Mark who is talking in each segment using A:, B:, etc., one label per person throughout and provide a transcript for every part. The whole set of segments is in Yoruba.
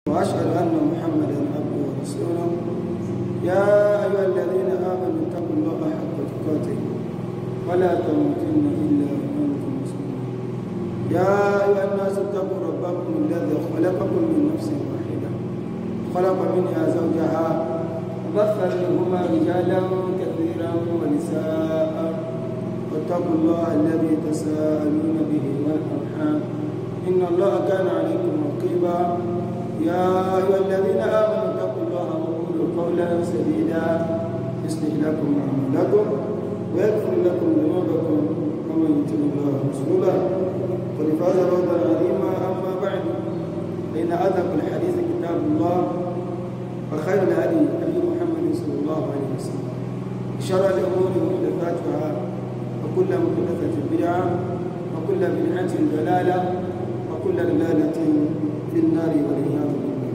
A: وأشهد أن محمدا عبده ورسوله يا أيها الذين آمنوا اتقوا الله حق تقاته ولا تموتن إلا وأنتم مسلمون يا أيها الناس اتقوا ربكم الذي خلقكم من نفس واحدة خلق منها زوجها وبث منهما رجالا كثيرا ونساء واتقوا الله الذي تساءلون به والأرحام إن الله كان عليكم رقيبا يا أيها الذين آمنوا اتقوا الله وقولوا قولا سديدا يصلح لكم أعمالكم ويغفر لكم ذنوبكم ومن يطع الله ورسوله قد فاز فوزا عظيما أما بعد فإن أدق الحديث كتاب الله وخير الهدي هدي محمد صلى الله عليه وسلم شر الأمور محدثاتها وكل محدثة بدعة وكل بدعة ضلالة وكل ضلالة في النار والعياذ بالله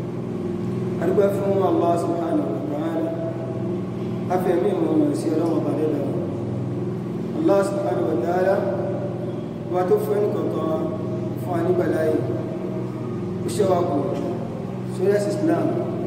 A: أرجو فهم الله سبحانه وتعالى أفهمي ومن سيرا وبريدا الله سبحانه وتعالى وتفهم كما فاني بلاي وشواكو سورة الإسلام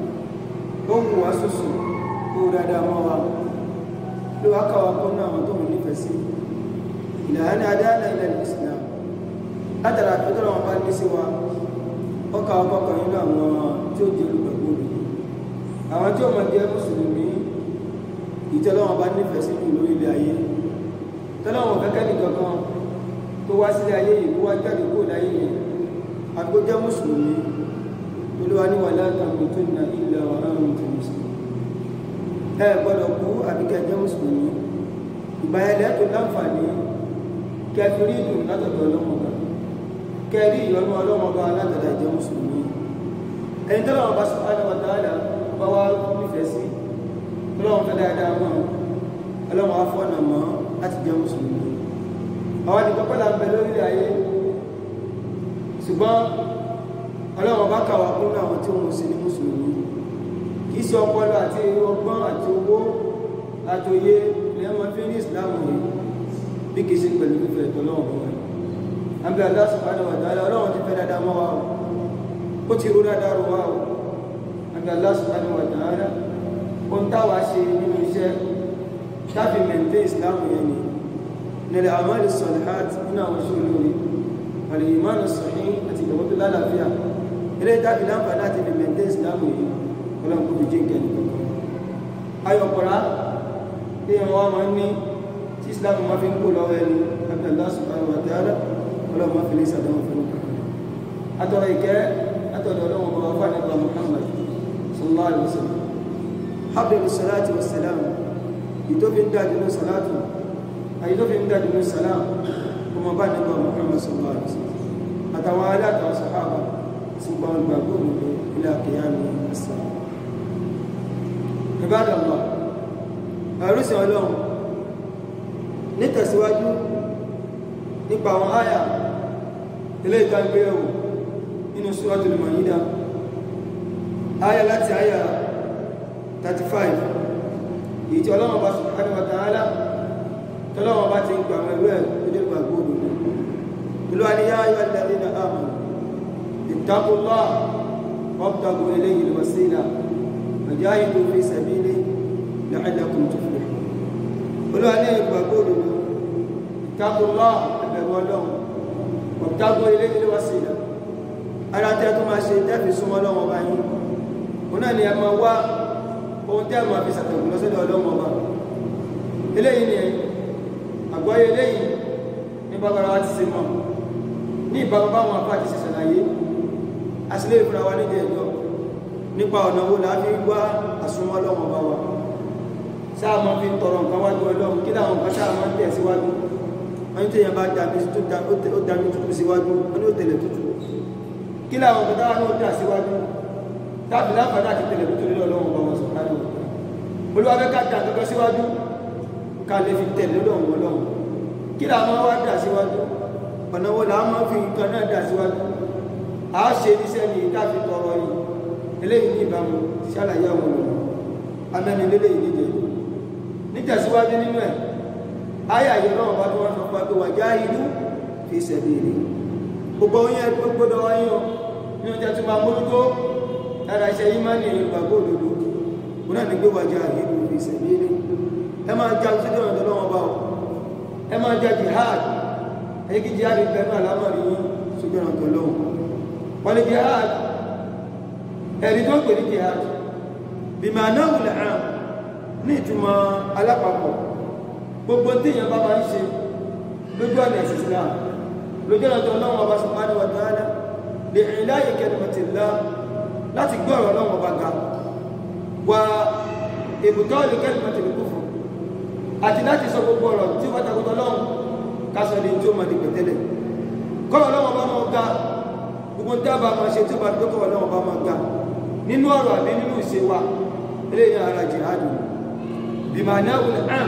A: هم واسسوا كورا داموا لو أكوا كنا وانتم نفسي إلى أن أدانا إلى الإسلام أترى فترة وقال نسوا ọkà ọkọ̀kan nínú àwọn tí ó jẹ́ olùgbàgbọ́ òbí àwọn tí ó mọ̀ jẹ́ mùsùlùmí ìtẹ́lọ́wọ̀n bá nífẹ̀ẹ́ sí jù lórí ilẹ̀ ayé tẹ́lọ́wọ̀n kẹ́kẹ́ nìkankan tó wá sílẹ̀ ayé yìí wá jáde kó láyé yìí àgbo jẹ́ mùsùlùmí olúwa ní wàlá àtàkùn tó nà ilẹ̀ ọ̀rọ̀ tó mùsùlùmí ẹ gbọ́dọ̀ kú àbíkẹ́ jẹ́ mùsùlùmí ìgbàyẹlẹ tó láǹfààní kẹfìrí dùn látọ̀dọ̀ ọlọ́mọba kẹrí ìyọnú ọlọ́mọba látọ̀dọ̀ ìjẹ́ mùsùlùmí ẹni tó lọ́wọ́ bá subhanahu wa ta'ala bá wá nífẹ̀ẹ́ sí ọlọ́wọ́n fẹ́ dáadáa mọ́ ọlọ́wọ́n afọ́nà mọ́ láti jẹ́ mùsùlùmí àwọn àdìgbọ́ pẹ́lá ń bẹ lórílẹ̀ ayé ṣùgbọ́n ọlọ́wọ́n bá kàwà kún àwọn tí wọ́n sì ní mùsùlùmí kì í ṣe ọpọlọ àti ọgbọ́n àti owó àtòyé ni wọ́n fi ní ìsìláàmù yìí bí kì í ṣe pẹ̀lú fífẹ́ ìtọ́lọ́wọ́n wọn àbí Allah subhanahu wa ta'ala ọlọ́wọ́n ti fẹ́ dáadáa mọ́ wa ó ti rú dáadáa rú wa o àbí Allah subhanahu wa ta'ala ohun táwa ṣe nínú iṣẹ́ tábí mẹ́ntẹ́ ìsìláàmù yẹn ni nílẹ̀ àmàlì salihat nínú àwọn iṣẹ́ olórí àlè ìmánu sahih àti ìjọba tó lálàáfíà ilé tábí láǹfààní láti fi mẹ́ntẹ́ ìsìláàmù yìí ọlọ́run kò fi jí nǹkan nìkan ayọ̀kọ̀rá tí wọ́n máa ń ní tí ìsìláàmù máa fi ń kó lọ́wọ́ ẹni àbí Allah subhanahu wa ta'ala ọlọ́run máa fi lè sàdánwò fún un atọ́rọ ìkẹ́ atọ́rọ ọlọ́run bá wà fún àníbà Muhammad sallallahu alaihi wasallam habdul salati wa salam ìtòfin dájúlọ salatu àyítòfin dájúlọ salam kuma bá níbà Muhammad sallallahu alaihi wasallam àtàwọn aláàtàwọn sahaba sí gbọ́n gbàgbọ́ òmìnir ilé àkíyàmì ẹ̀sán ìbádàmà àrùsìn ọlọ́run nítẹ̀síwájú nípa àwọn àyà ilé ìtàgbéyàwó nínú Suratul Maida àyà láti àyà 35 èyí tí ọlọ́run bá subhanahu wa ta'ala tọ́lọ́run bá ti ń gbà mẹ́lú ẹ̀ lójú ìgbàgbọ́ òdòdó ìlú àníyá ayọ́ alladhina amanu ittaqullah wabtagu ilayhi al-wasila wajahidu fi sabili la'allakum tuflihun olú àníyá ìgbàgbọ́ òdòdó ittaqullah ẹ̀bẹ̀rù ọlọ́run wabtagu ilayhi al-wasila ara tẹ́ tó máa ṣe tẹ́fì súnmọ́ lọ́wọ́ bá yín òun náà ni ẹ máa wá ohun tẹ́ máa fi ṣàtẹ̀kù lọ́sọ́dọ̀ ọlọ́wọ́ bá eléyìí ni àgbọ́yé eléyìí ní bábára wa ti ṣe mọ́ ní ìbámu báwọn afá ti ṣe ṣàlàyé àṣìlẹ̀ ìfúra wa nídìí ẹ̀jọ́ nípa ọ̀nà wo láti wá àsúnmọ́ lọ́wọ́ bá wa sáà máa fi tọrọ nǹkan wájú ọlọ́run kí láwọn nǹkan sáà máa ń tẹ̀ síwájú wọ́n tí èèyàn bá dàbí ó dàbí tútù síwájú wọ́n ní ó tẹ̀lẹ̀ tútù kí láwọn nǹkan táwọn náà dà síwájú tábí láǹfààní àti tẹ̀lẹ̀ tútù nílò ọlọ́run bá wọn sọ̀rọ̀ olúwa fẹ́ ká dà kankan síwájú ká lè fi tẹ̀lé lọ́wọ́ ọlọ́run kí làwọn wá dà síwájú ọ̀nà wo làwọn máa fi nǹkan náà dà síwájú a ṣe níṣẹ́ ní káfí tọrọ yìí eléyìí ní ìbámu ṣàlàyé àwọn olùkọ́ amẹ́ni lélẹ́yìí níjẹ̀ nítẹ̀síwájú nínú ẹ̀ ayé àyè náà bá tó wọ́n sọ pé wà já ìlú fi sabilihi gbogbo yẹn gbogbo wáyé o ní oúnjẹ tó máa mójútó lára iṣẹ́ yìí máa ní èyí gbàgbọ́ òdodo wọn náà ní gbé wájà ìlú ìṣẹ̀lẹ̀ ẹ máa já sí ọ̀nà tó lọ́wọ́ bá ọ ẹ máa já jihad ẹ kí jihad bẹ́ẹ̀ náà lámàrí yín sójú ọ̀nà tó lọ́wọ́ wọ́n ní jihad ẹ̀rí tó ń pè ní jihad bìmọ̀ náà wùlẹ̀ hàn ní ìtumọ̀ alápapọ̀ gbogbo tí èèyàn bá máa ń ṣe lójú ọ̀nà ẹ̀sìn Islam lójú ọ̀nà tó lọ́wọ́ ọba subhanahu wa ta'ala lè rìn láyé kalimatillah láti gbé ọ̀rọ̀ lọ́wọ́ ọba ga wà ìbùtọ́ lè kalimatil kufr àti láti sọ gbogbo ọ̀rọ̀ tí wọ́n takùtọ̀ lọ́wọ́ kásọ̀ ní tí ó máa di pẹ̀tẹ́lẹ̀ kọ́rọ̀ lọ́wọ́ bá máa ga gbogbo tí a bá máa ṣe tí ó bá dókọ̀ lọ́wọ́ bá máa ga nínú ọ̀rọ̀ àbí nínú ìṣe wa eléyìí ara jihadu bìmọ̀ náà wùlẹ̀ àm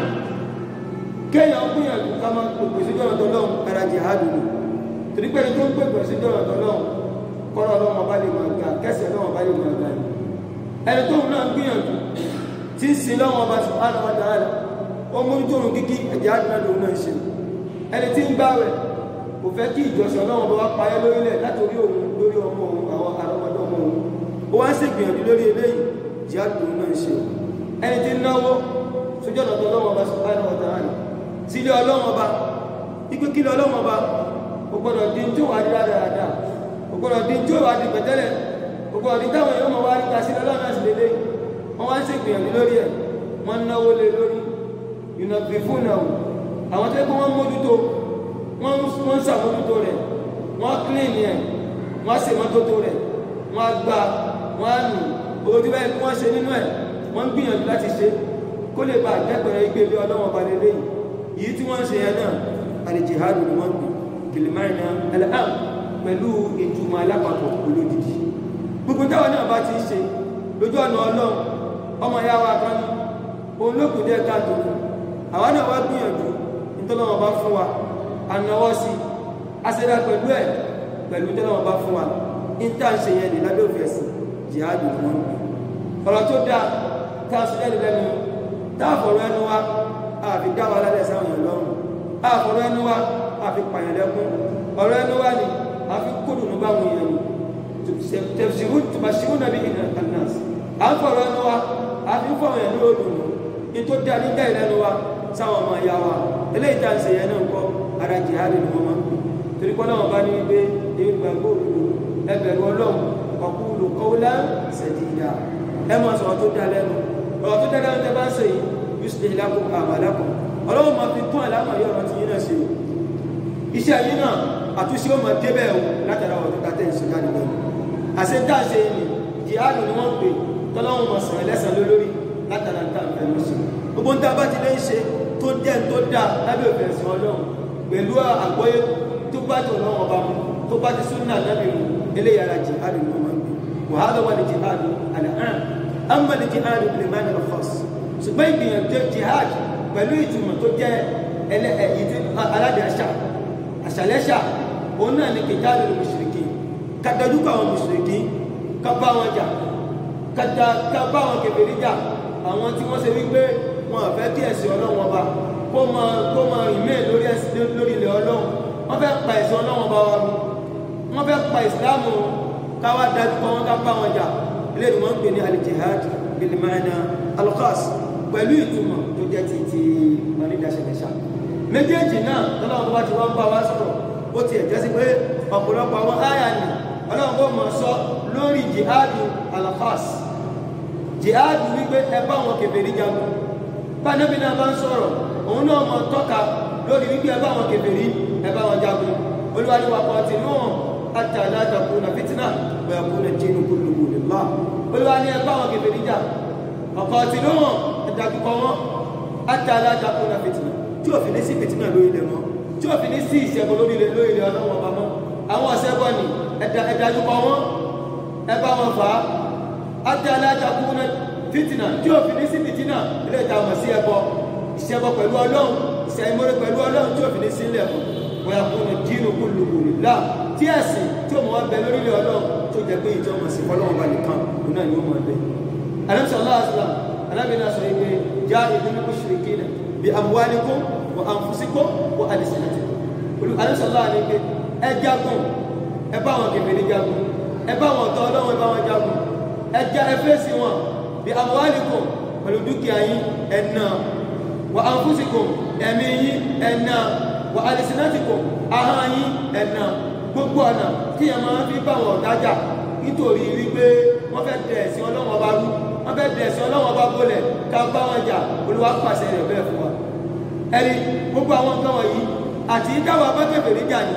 A: kéèyàn gbìyànjú ká máa pèpè sí jọ̀rọ̀ tọ́lọ́run ara jihadu ni torí pé tó ń pèpè sí jọ̀rọ̀ tọ́lọ́run kọ́rọ̀ ọlọ́run bá lè máa ga kẹsẹ̀ ọlọ́run bá lè máa ga ni ẹni tóun náà gbìyànjú tí ń sin lọ́wọ́ ọba subhanahu wa ta'ala ó mú tóun kíkí ẹ̀jẹ̀ àdúrà lòun náà ṣe ẹni tí ń gbààwẹ̀ kò fẹ́ kí ìjọsìn ọlọ́run bá wá payẹ́ lórílẹ̀ látòrí òun lórí ọmọ òun àwọn àrọ́mọdé ọmọ òun ó wá ń ṣègbìyànjú lórí eléyìí jihad lòun náà ṣe ẹni tí ń náwó sójú ọ̀nà tó lọ́wọ́ ọba subhanahu wa ta'ala sílé ọlọ́wọ́n ọba ipé kílé ọlọ́wọ́n ọba kò gbọ́dọ̀ di tí ó wà di dáadáa kò gbọ́dọ̀ di tí ó wà di pẹ̀tẹ́lẹ̀ kò gbọ́dọ̀ di táwọn èèyàn wá rí tasí lọ́wọ́ náà sì lélẹ̀ wọ́n wá ń ṣe gbìyànjú lórí ẹ̀ wọ́n náwó lé lórí ìnà bí fún náà àwọn tó yẹ kó wọ́n mójútó wọ́n ń ṣàmójútó rẹ̀ wọ́n kílìnì ẹ̀ wọ́n ṣe mọ́tótó rẹ̀ wọ́n gbà wọ́n nù owó tí báyìí wọ́n ṣe nínú ẹ̀ wọ́n gbìyànjú láti ṣe kó lè bá àjẹpẹ̀rẹ̀ ìgbélé ọlọ́wọ́n ọba lélẹ́yìn yìí tí wọ́n ṣe yẹn náà alìjìhádù ni wọ́n pè bìlìmáìnà al'am pẹ̀lú ìtumọ̀ alápapọ̀ olódìdí gbogbo táwọn náà bá ti ń ṣe lójú ọ̀nà ọlọ́run ọmọ ìyá wa kan ní òun ló kù díẹ̀ káàtó fún àwa náà wá gbìyànjú nítọ́lọ́wọ́ bá fún wa ànáwọ́ sí aṣẹ́dá pẹ̀lú ẹ̀ pẹ̀lú nítọ́lọ́wọ́ bá fún wa ní tá à ń ṣe yẹn ní lábẹ́ òfin ẹ̀sìn jìhádù ni wọ́n pè ọ̀rọ̀ tó dáa tá a sọ jáde lẹ́nu tá a fọ̀rọ̀ ẹnu wa àfi dá wa lálẹ́ sáwọn èèyàn lọ́rùn àfọ̀rọ̀ ẹnu wa àfi pààyàn lẹ́kún ọ̀rọ̀ ẹnu wa ni àfi kódùnú bá wọn èèyàn ni tẹ̀síwú tùbàṣíwú nàbí ìnà anas à ń fọ̀rọ̀ ẹnu wa àfi ń fọ̀rọ̀ ẹnu lódùn ní tó dá ní dá ìlẹ́nu wa sáwọn ọmọ ìyá wa eléyìí tá à ń ṣe yẹn náà ń kọ́ ara jihadi ni wọ́n máa ń pè torí kọ́ náà bá ní wípé èyí gbàgbọ́ òdodo ẹbẹ̀rù ọlọ́run ọkùnrin kọ́wọ́lá sẹ̀díyà ẹ máa sọ̀rọ̀ tó dá lẹ́nu ọ̀rọ̀ tó dá lẹ́nu tẹ́ bá ń ṣe yìí yusuf lakum amalakum ọlọ́run máa fi tún àlámà yọ ọ̀rọ̀ tí yín náà ṣe o iṣẹ́ yín náà àtúnṣe ó máa débẹ̀ o látara ọ̀rọ̀ tó ta tẹ̀ ń ṣe jáde lẹ́nu àṣẹ tá a ṣe ni jihad ni wọ́n pè tọ́lọ́run máa sọ̀rọ̀ ẹlẹ́sàn lólórí látara tá a fẹ́ lọ sí gbogbo ń tá a bá ti lè ń ṣe tó dẹ̀ tó dà lábẹ́ òfin ẹ̀sìn ọlọ́run pẹ̀lú àgbọ́yé tó bá tó lọ́wọ́ ọba mu tó bá ti súnà lábẹ́ mu eléyàrá jihad ni wọ́n máa ń pè wàhálà wà ní jihad àlàáhàn amma ní jihad bil ma'na al khas ṣùgbọ́n ìgbìyànjú jihad pẹ̀lú ìtumọ̀ tó jẹ́ aládàáṣà àṣàlẹ́ṣà òun náà ni kìtàlù mùsùlùkì kàtàdúkọ̀ àwọn mùsùlùkì ká bá wọn jà ká bá wọn kèfèrí jà àwọn tí wọ́n ṣe wípé wọn àfẹ́ kí ẹ̀sìn ọlọ́run ọba kó máa kó máa rìn mẹ́ẹ̀ lórí ilẹ̀ ọlọ́run wọ́n fẹ́ pa ẹ̀sìn ọlọ́run ọba wa wọ́n fẹ́ pa ìsìláàmù káwá dájú kọ́ wọn ká bá wọn jà ilé ìwọ̀n ń pè ní alijihad bilimana alkhas pẹ̀lú ìtumọ̀ tó jẹ́ ti ti onídàṣẹ̀lẹ̀ṣà méjèèjì náà tọ́lọ́wọ́n bá ti wọ́n bá wá sọ̀rọ̀ ó ti ẹ̀jẹ́ sí pé ọ̀pọ̀lọpọ̀ àwọn áyà ni ọlọ́run bó mọ̀ sọ lórí jihadu alafas jihadu wípé ẹ bá wọn kèfèrí jagun bá níbi náà bá ń sọ̀rọ̀ òun náà mọ̀ tọ́ka lórí wípé ẹ bá wọn kèfèrí ẹ bá wọn jagun olúwàlúwà kan ti nù àti àdájàkú na fitina bẹ̀rẹ̀ kú na jẹ́ nukú lùkù lèlá olúwa ní ẹ bá wọn kèfèrí jà ọ̀pọ̀ ti nù ẹ̀dàkùkọ wọn àti àdájàkú na fitina tí ò fi ní sí fitina lórí ilẹ̀ mọ́ tí ò fi ní sí ìṣẹ́gun lórí ilẹ̀ lórí ilẹ̀ ọlọ́wọ́ ọba mọ́ àwọn ọ̀sẹ́bọ̀ ni ẹ̀dàkùkọ wọn ẹ bá wọn fà á àti àdájàkú na fitina tí ò fi ní sí fitina ilé ìta mọ̀ sí ẹbọ ìṣẹ́bọ pẹ̀lú ọlọ́run ìṣẹ́mọ́rẹ́ pẹ̀lú ọlọ́run tí ò fi ní sí ilẹ̀ mọ́ wọ́n yà kún ní dínú kú lùkù nílá tí ẹ̀sìn tí ó mọ̀ wá bẹ lórílẹ̀ ọlọ́run tó jẹ́ pé ìjọ mọ̀ sí fọlọ́run bá nìkan òun náà ni ó mọ̀ bẹ. alámsọ̀ aláàsílám alábìnrin aṣọ ìgbé já ìdúnnú kó ṣe kí nà bí amúwáníkó wọ àǹfùsíkó wọ àdìsínàtì. alámsọ̀ aláàní pé ẹ jagun ẹ bá wọn kẹfẹ́ ní jagun ẹ bá wọn tọ́ ọlọ́run ẹ bá wọn jagun
B: ẹja ẹfẹ́sì wọn bí amwalikum pẹ̀lú dúkìá yín ẹ̀nà wà anfusikum ẹ̀mí yín ẹ̀nà wà alsinatikum ahọ́n yín ẹ̀nà gbogbo ọ̀nà tí ẹ máa fi bá wọn dájà nítorí wípé wọ́n fẹ́ dẹ̀ ẹ̀sìn ọlọ́wọ́n bá rú wọ́n fẹ́ dẹ̀ ẹ̀sìn ọlọ́wọ́n bá bólẹ̀ ká bá wọn jà olúwa pàṣẹ rẹ̀ bẹ́ẹ̀ fún wa ẹni gbogbo àwọn nǹkan wọ̀nyí àti ìdáwà bá kẹfẹ́ níjà ni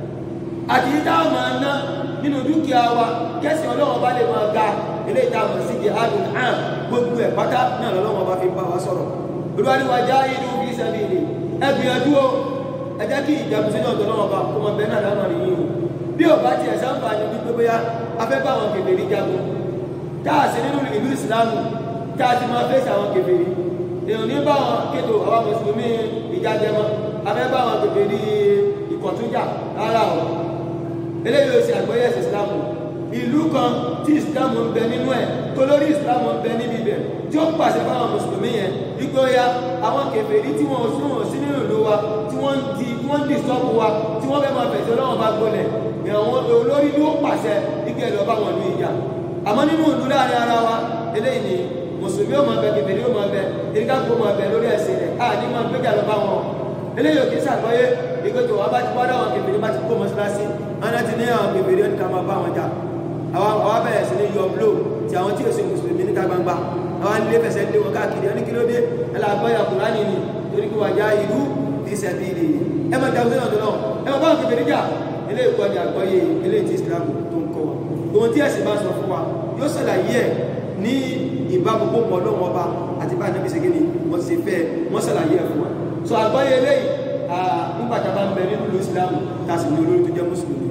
B: àti ìdáwà máa ná nínú dúkìá wa kẹsì ọlọ́wọ́n bá lè máa ga ilé ìdáwà sí jihadun am gbogbo ẹ̀ pátá náà lọ́wọ́n bá fi bá wa sọ̀rọ̀ olúwaríwájá inú fi sabilihi ẹ gbìyànjú o ẹ jẹ́ kí ìjàmbá sínú ọ̀dọ́ náà bá kó mọ bẹ́ẹ̀ náà lánàá nìyí o bí ò bá tiẹ̀ sáǹfà ní wípé bóyá afẹ́ bá àwọn kèfèrí jagun táà sí nínú ìlú ìsìlámù táà ti máa fèsì àwọn kèfèrí èèyàn ní bá wọn kéde àwọn mùsùlùmí ìjájẹmọ afẹ́ bá àwọn kèfèrí ìkọ̀túnjà rárá o eléyìí ló ṣe àgbọ́yé ẹ̀sìn ìsìlámù ìlú kan tí ìsìlámù ń bẹ nínú ẹ̀ tó lórí ìsìlámù ń bẹ níbi ibẹ̀ tí ó pàṣẹ fáwọn mùsùlùmí yẹn wípé ó yá àwọn kèfèrí tí wọn ò sí wọn ò sí nínú ìlú wa tí wọ́n ń di wọ́n ń dì sọ́ọ̀bù wa tí wọ́n fẹ́ máa fẹ̀sẹ̀ ọlọ́wọ́n bá gbolẹ̀ àwọn olórí ló pàṣẹ ike lọ bá wọn lu ìjà àmọ́ nínú ìlú láàrin ara wa eléyìí ni mùsùlùmí ó máa bẹ kèfèrí ó máa bẹ eríkà kó máa bẹ lórí ẹsẹ̀ rẹ̀ a ní máa gbéjà lọ bá wọn eléyìí òkè sàgbọ́yé ìgbésẹ̀ wọn bá ti wá dáwọn kèfèrí bá ti kó mọ́ṣáláṣí wọn ti ní àwọn kèfèrí ó ní ká máa bá wọn jà àwọn àwọn abẹ́rẹ́ sí ní yọ bló ti àwọn tí ò sí mùsùlùmí níta gbangba àwọn ilé fẹsẹ̀ lé wọn káàkiri ẹni kí ló dé ẹlàgbọ́yà kùránì ni torí kí wàjá ìlú fi sẹ̀bìlì ẹ máa jà òṣèlú ọ̀dọ́ náà ẹ máa bá wọn kèfèrí jà ilé ìkọ́ ni àgbọ́yé ilé tí Islam tó ń kọ́ wa ohun tí ẹ̀sìn bá sọ fún wa yóò ṣàlàyé ẹ̀ ní ìbámu gbogbo ọlọ́wọ́ ọba àti bá ànábì ṣe kíni wọ́n ti fẹ́ wọ́n ṣàlàyé ẹ̀ fún wa so àgbọ́yé eléyìí nígbà tá a bá ń bẹ nínú ìlú Islam tá a sì ní olórí tó jẹ́ mùsùlùmí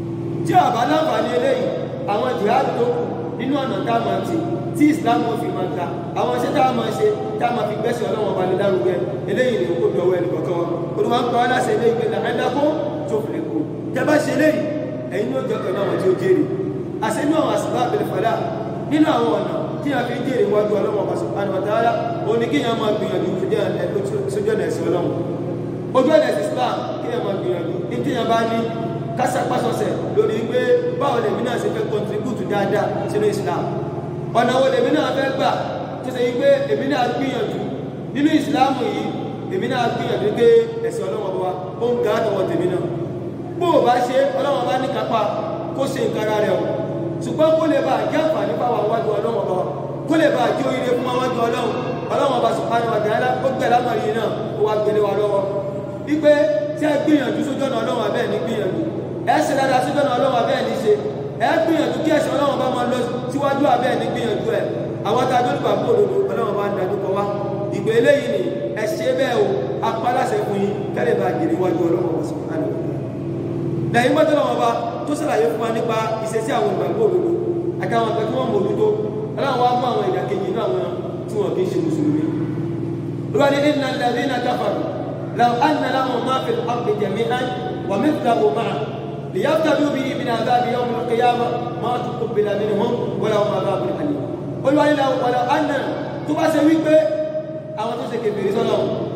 B: tí a bá láǹfààní eléyìí àwọn jihad tó kù nínú ọ̀nà tá a máa ti tí Islam ò fi máa ta àwọn iṣẹ́ tá a máa ṣe tá a máa fi gbẹ́sẹ̀ ọlọ́wọ́n ọba lè lárugẹ eléyìí ni kó dọ̀wọ́ ẹnì kọ̀ọ̀kan wa olùwà ń pa ọ́ láṣẹ eléyìí pé làẹ́dàkó tó fìlẹ̀ kó tẹ́bá ṣe léyìí ẹ̀yin ní ó jọ́kọ̀ náà tí ó jèrè àṣẹ ní àwọn àṣìbá àbẹ̀lẹ̀ fàdá nínú àwọn ọ̀nà tí a fi ń jèrè wájú ọlọ́wọ́ ọba subhanahu wa ta'ala ó ní kíyàn máa gbìyànjú sójú ọ̀nà ẹ̀sìn ọlọ́wọ́ ojú ọ̀nà ẹ̀sìn Islam kíyàn máa gbìyànjú ní kíyàn bá ní kásápásọsẹ̀ lórí pé báwo lèmi náà ṣe fẹ́ contribute dáadáa sínú Islam ọ̀nà wo lèmi náà fẹ́ gbà tó ṣe wípé èmi náà gbìyànjú nínú Islam yìí èmi náà gbìyànjú pé ẹ̀sìn ọlọ́wọ́ wa ó ń ga àtọwọ́ tèmi náà bó o bá ṣe ọlọ́wọ́ bá ní kápá kó ṣe nǹkan ara rẹ̀ o ṣùgbọ́n kó lè bá jẹ́ àǹfààní fáwọn wájú ọlọ́wọ́ bá wa kó lè bá jẹ́ oríire fún wájú ọlọ́wọ́ ọlọ́wọ́ bá subhanahu wa ta'ala ó gbẹ̀ lámàrí náà ó wá gbélé wa lọ́wọ́ wípé tí ẹ gbìyànjú sójú ọ̀nà ọlọ́wọ́ abẹ́ ní gbìyànjú ẹ ṣe dáadáa sójú ọ̀nà ọlọ́wọ́ abẹ́ ní ṣe ẹ gbìyànjú kí ẹ̀sìn ọlọ́wọ́ bá máa lọ síwájú abẹ́ ní gbìyànjú ẹ àwọn tá a dúró gbà kó òdodo ọlọ́wọ́ bá ń dájú kọ wá ìgbé eléyìí ni ẹ ṣe bẹ́ẹ̀ o apálàṣẹ fún yín kẹ́lẹ́ bá jèrè wájú ọlọ́wọ́ bá subhanahu wa ta'ala lẹ́yìn gbọ́dọ̀ lọ́wọ́ bá tó sàlàyé fún wa nípa ìṣesí àwọn ìgbàgbọ́ òdodo àtàwọn àgbẹ̀ tí wọ́n mọ̀ òdodo aláwọ̀ á mú àwọn ìdàkejì inú àwọn tí wọ́n kì í ṣe mùsùlùmí. olùwàdí nínú alẹ́ iná káfàrù làwọn àna láwọn máa fi àpè jẹ̀mí án wà mẹ́ta wò máa lìyàtọ̀ bí obì ibi náà dábì yọ̀ọ́ mọ̀ kéyàmà máa tún kó bìlà nínú wọn wọ́n làwọn máa bá bìlà àlè. olùwàdí làwọn àna tó bá ṣe wípé àwọn tó ṣe kèfèrí sọ́nà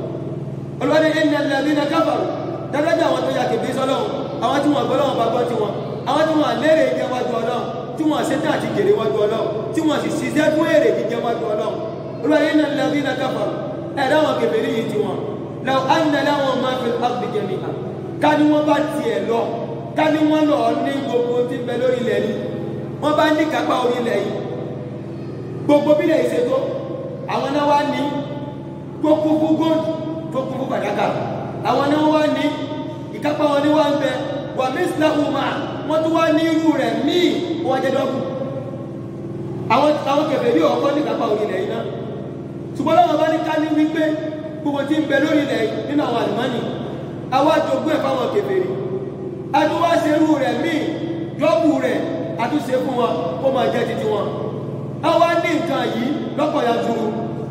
B: olùwàdí nínú alẹ́ iná káfàrù dáadáa àwọn tó yà kèfèrí sọ́nà àwọn tí wọ́n gbọ́lọ́wọ́ bá gbọ́ tí wọ́n àwọn tí wọ́n lérè jẹ wájú ọlọ́run tí wọ́n ṣe tàà ti jèrè wájú ọlọ́run tí wọ́n sì ṣiṣẹ́ fún èrè jíjẹ wájú ọlọ́run olùwàyé náà lẹ́bí náà káfà ẹ̀dá wọn kèfèrí yìí tí wọ́n lọ ánà láwọn máa fi ápì jẹmi hàn ká ní wọ́n bá tiẹ̀ lọ ká ní wọ́n lọ ní gbogbo tí bẹ lórí ilẹ̀ yìí wọ́n bá ní kápá orí ilẹ̀ yìí gbogbo bílẹ̀ yìí ṣètò àwọn náà wá ní gbogbo góòdù tó kún fún fàdákà àwọn náà wá ní ìkápá wọn ní wá ń bẹ wà mísìláhù máa wọ́n tún wá ní irú rẹ̀ míì wọ́n jẹ́ dọ́gbù àwọn àwọn kẹfẹ́ yóò ọkọ́ ní ìkápá orílẹ̀ yìí náà ṣùgbọ́n lọ́wọ́ bá ní ká ní wípé gbogbo tí ń bẹ lórí ilẹ̀ nínú àwọn àlùmọ́nì àwọn àjogún ẹ̀ fáwọn kẹfẹ́ rí àtúwá ṣe irú rẹ̀ míì dọ́gbù rẹ̀ àtúnṣe fún wọn kó máa jẹ́ títí wọn àwa ní nǹkan yìí lọ́pọ̀ yanturu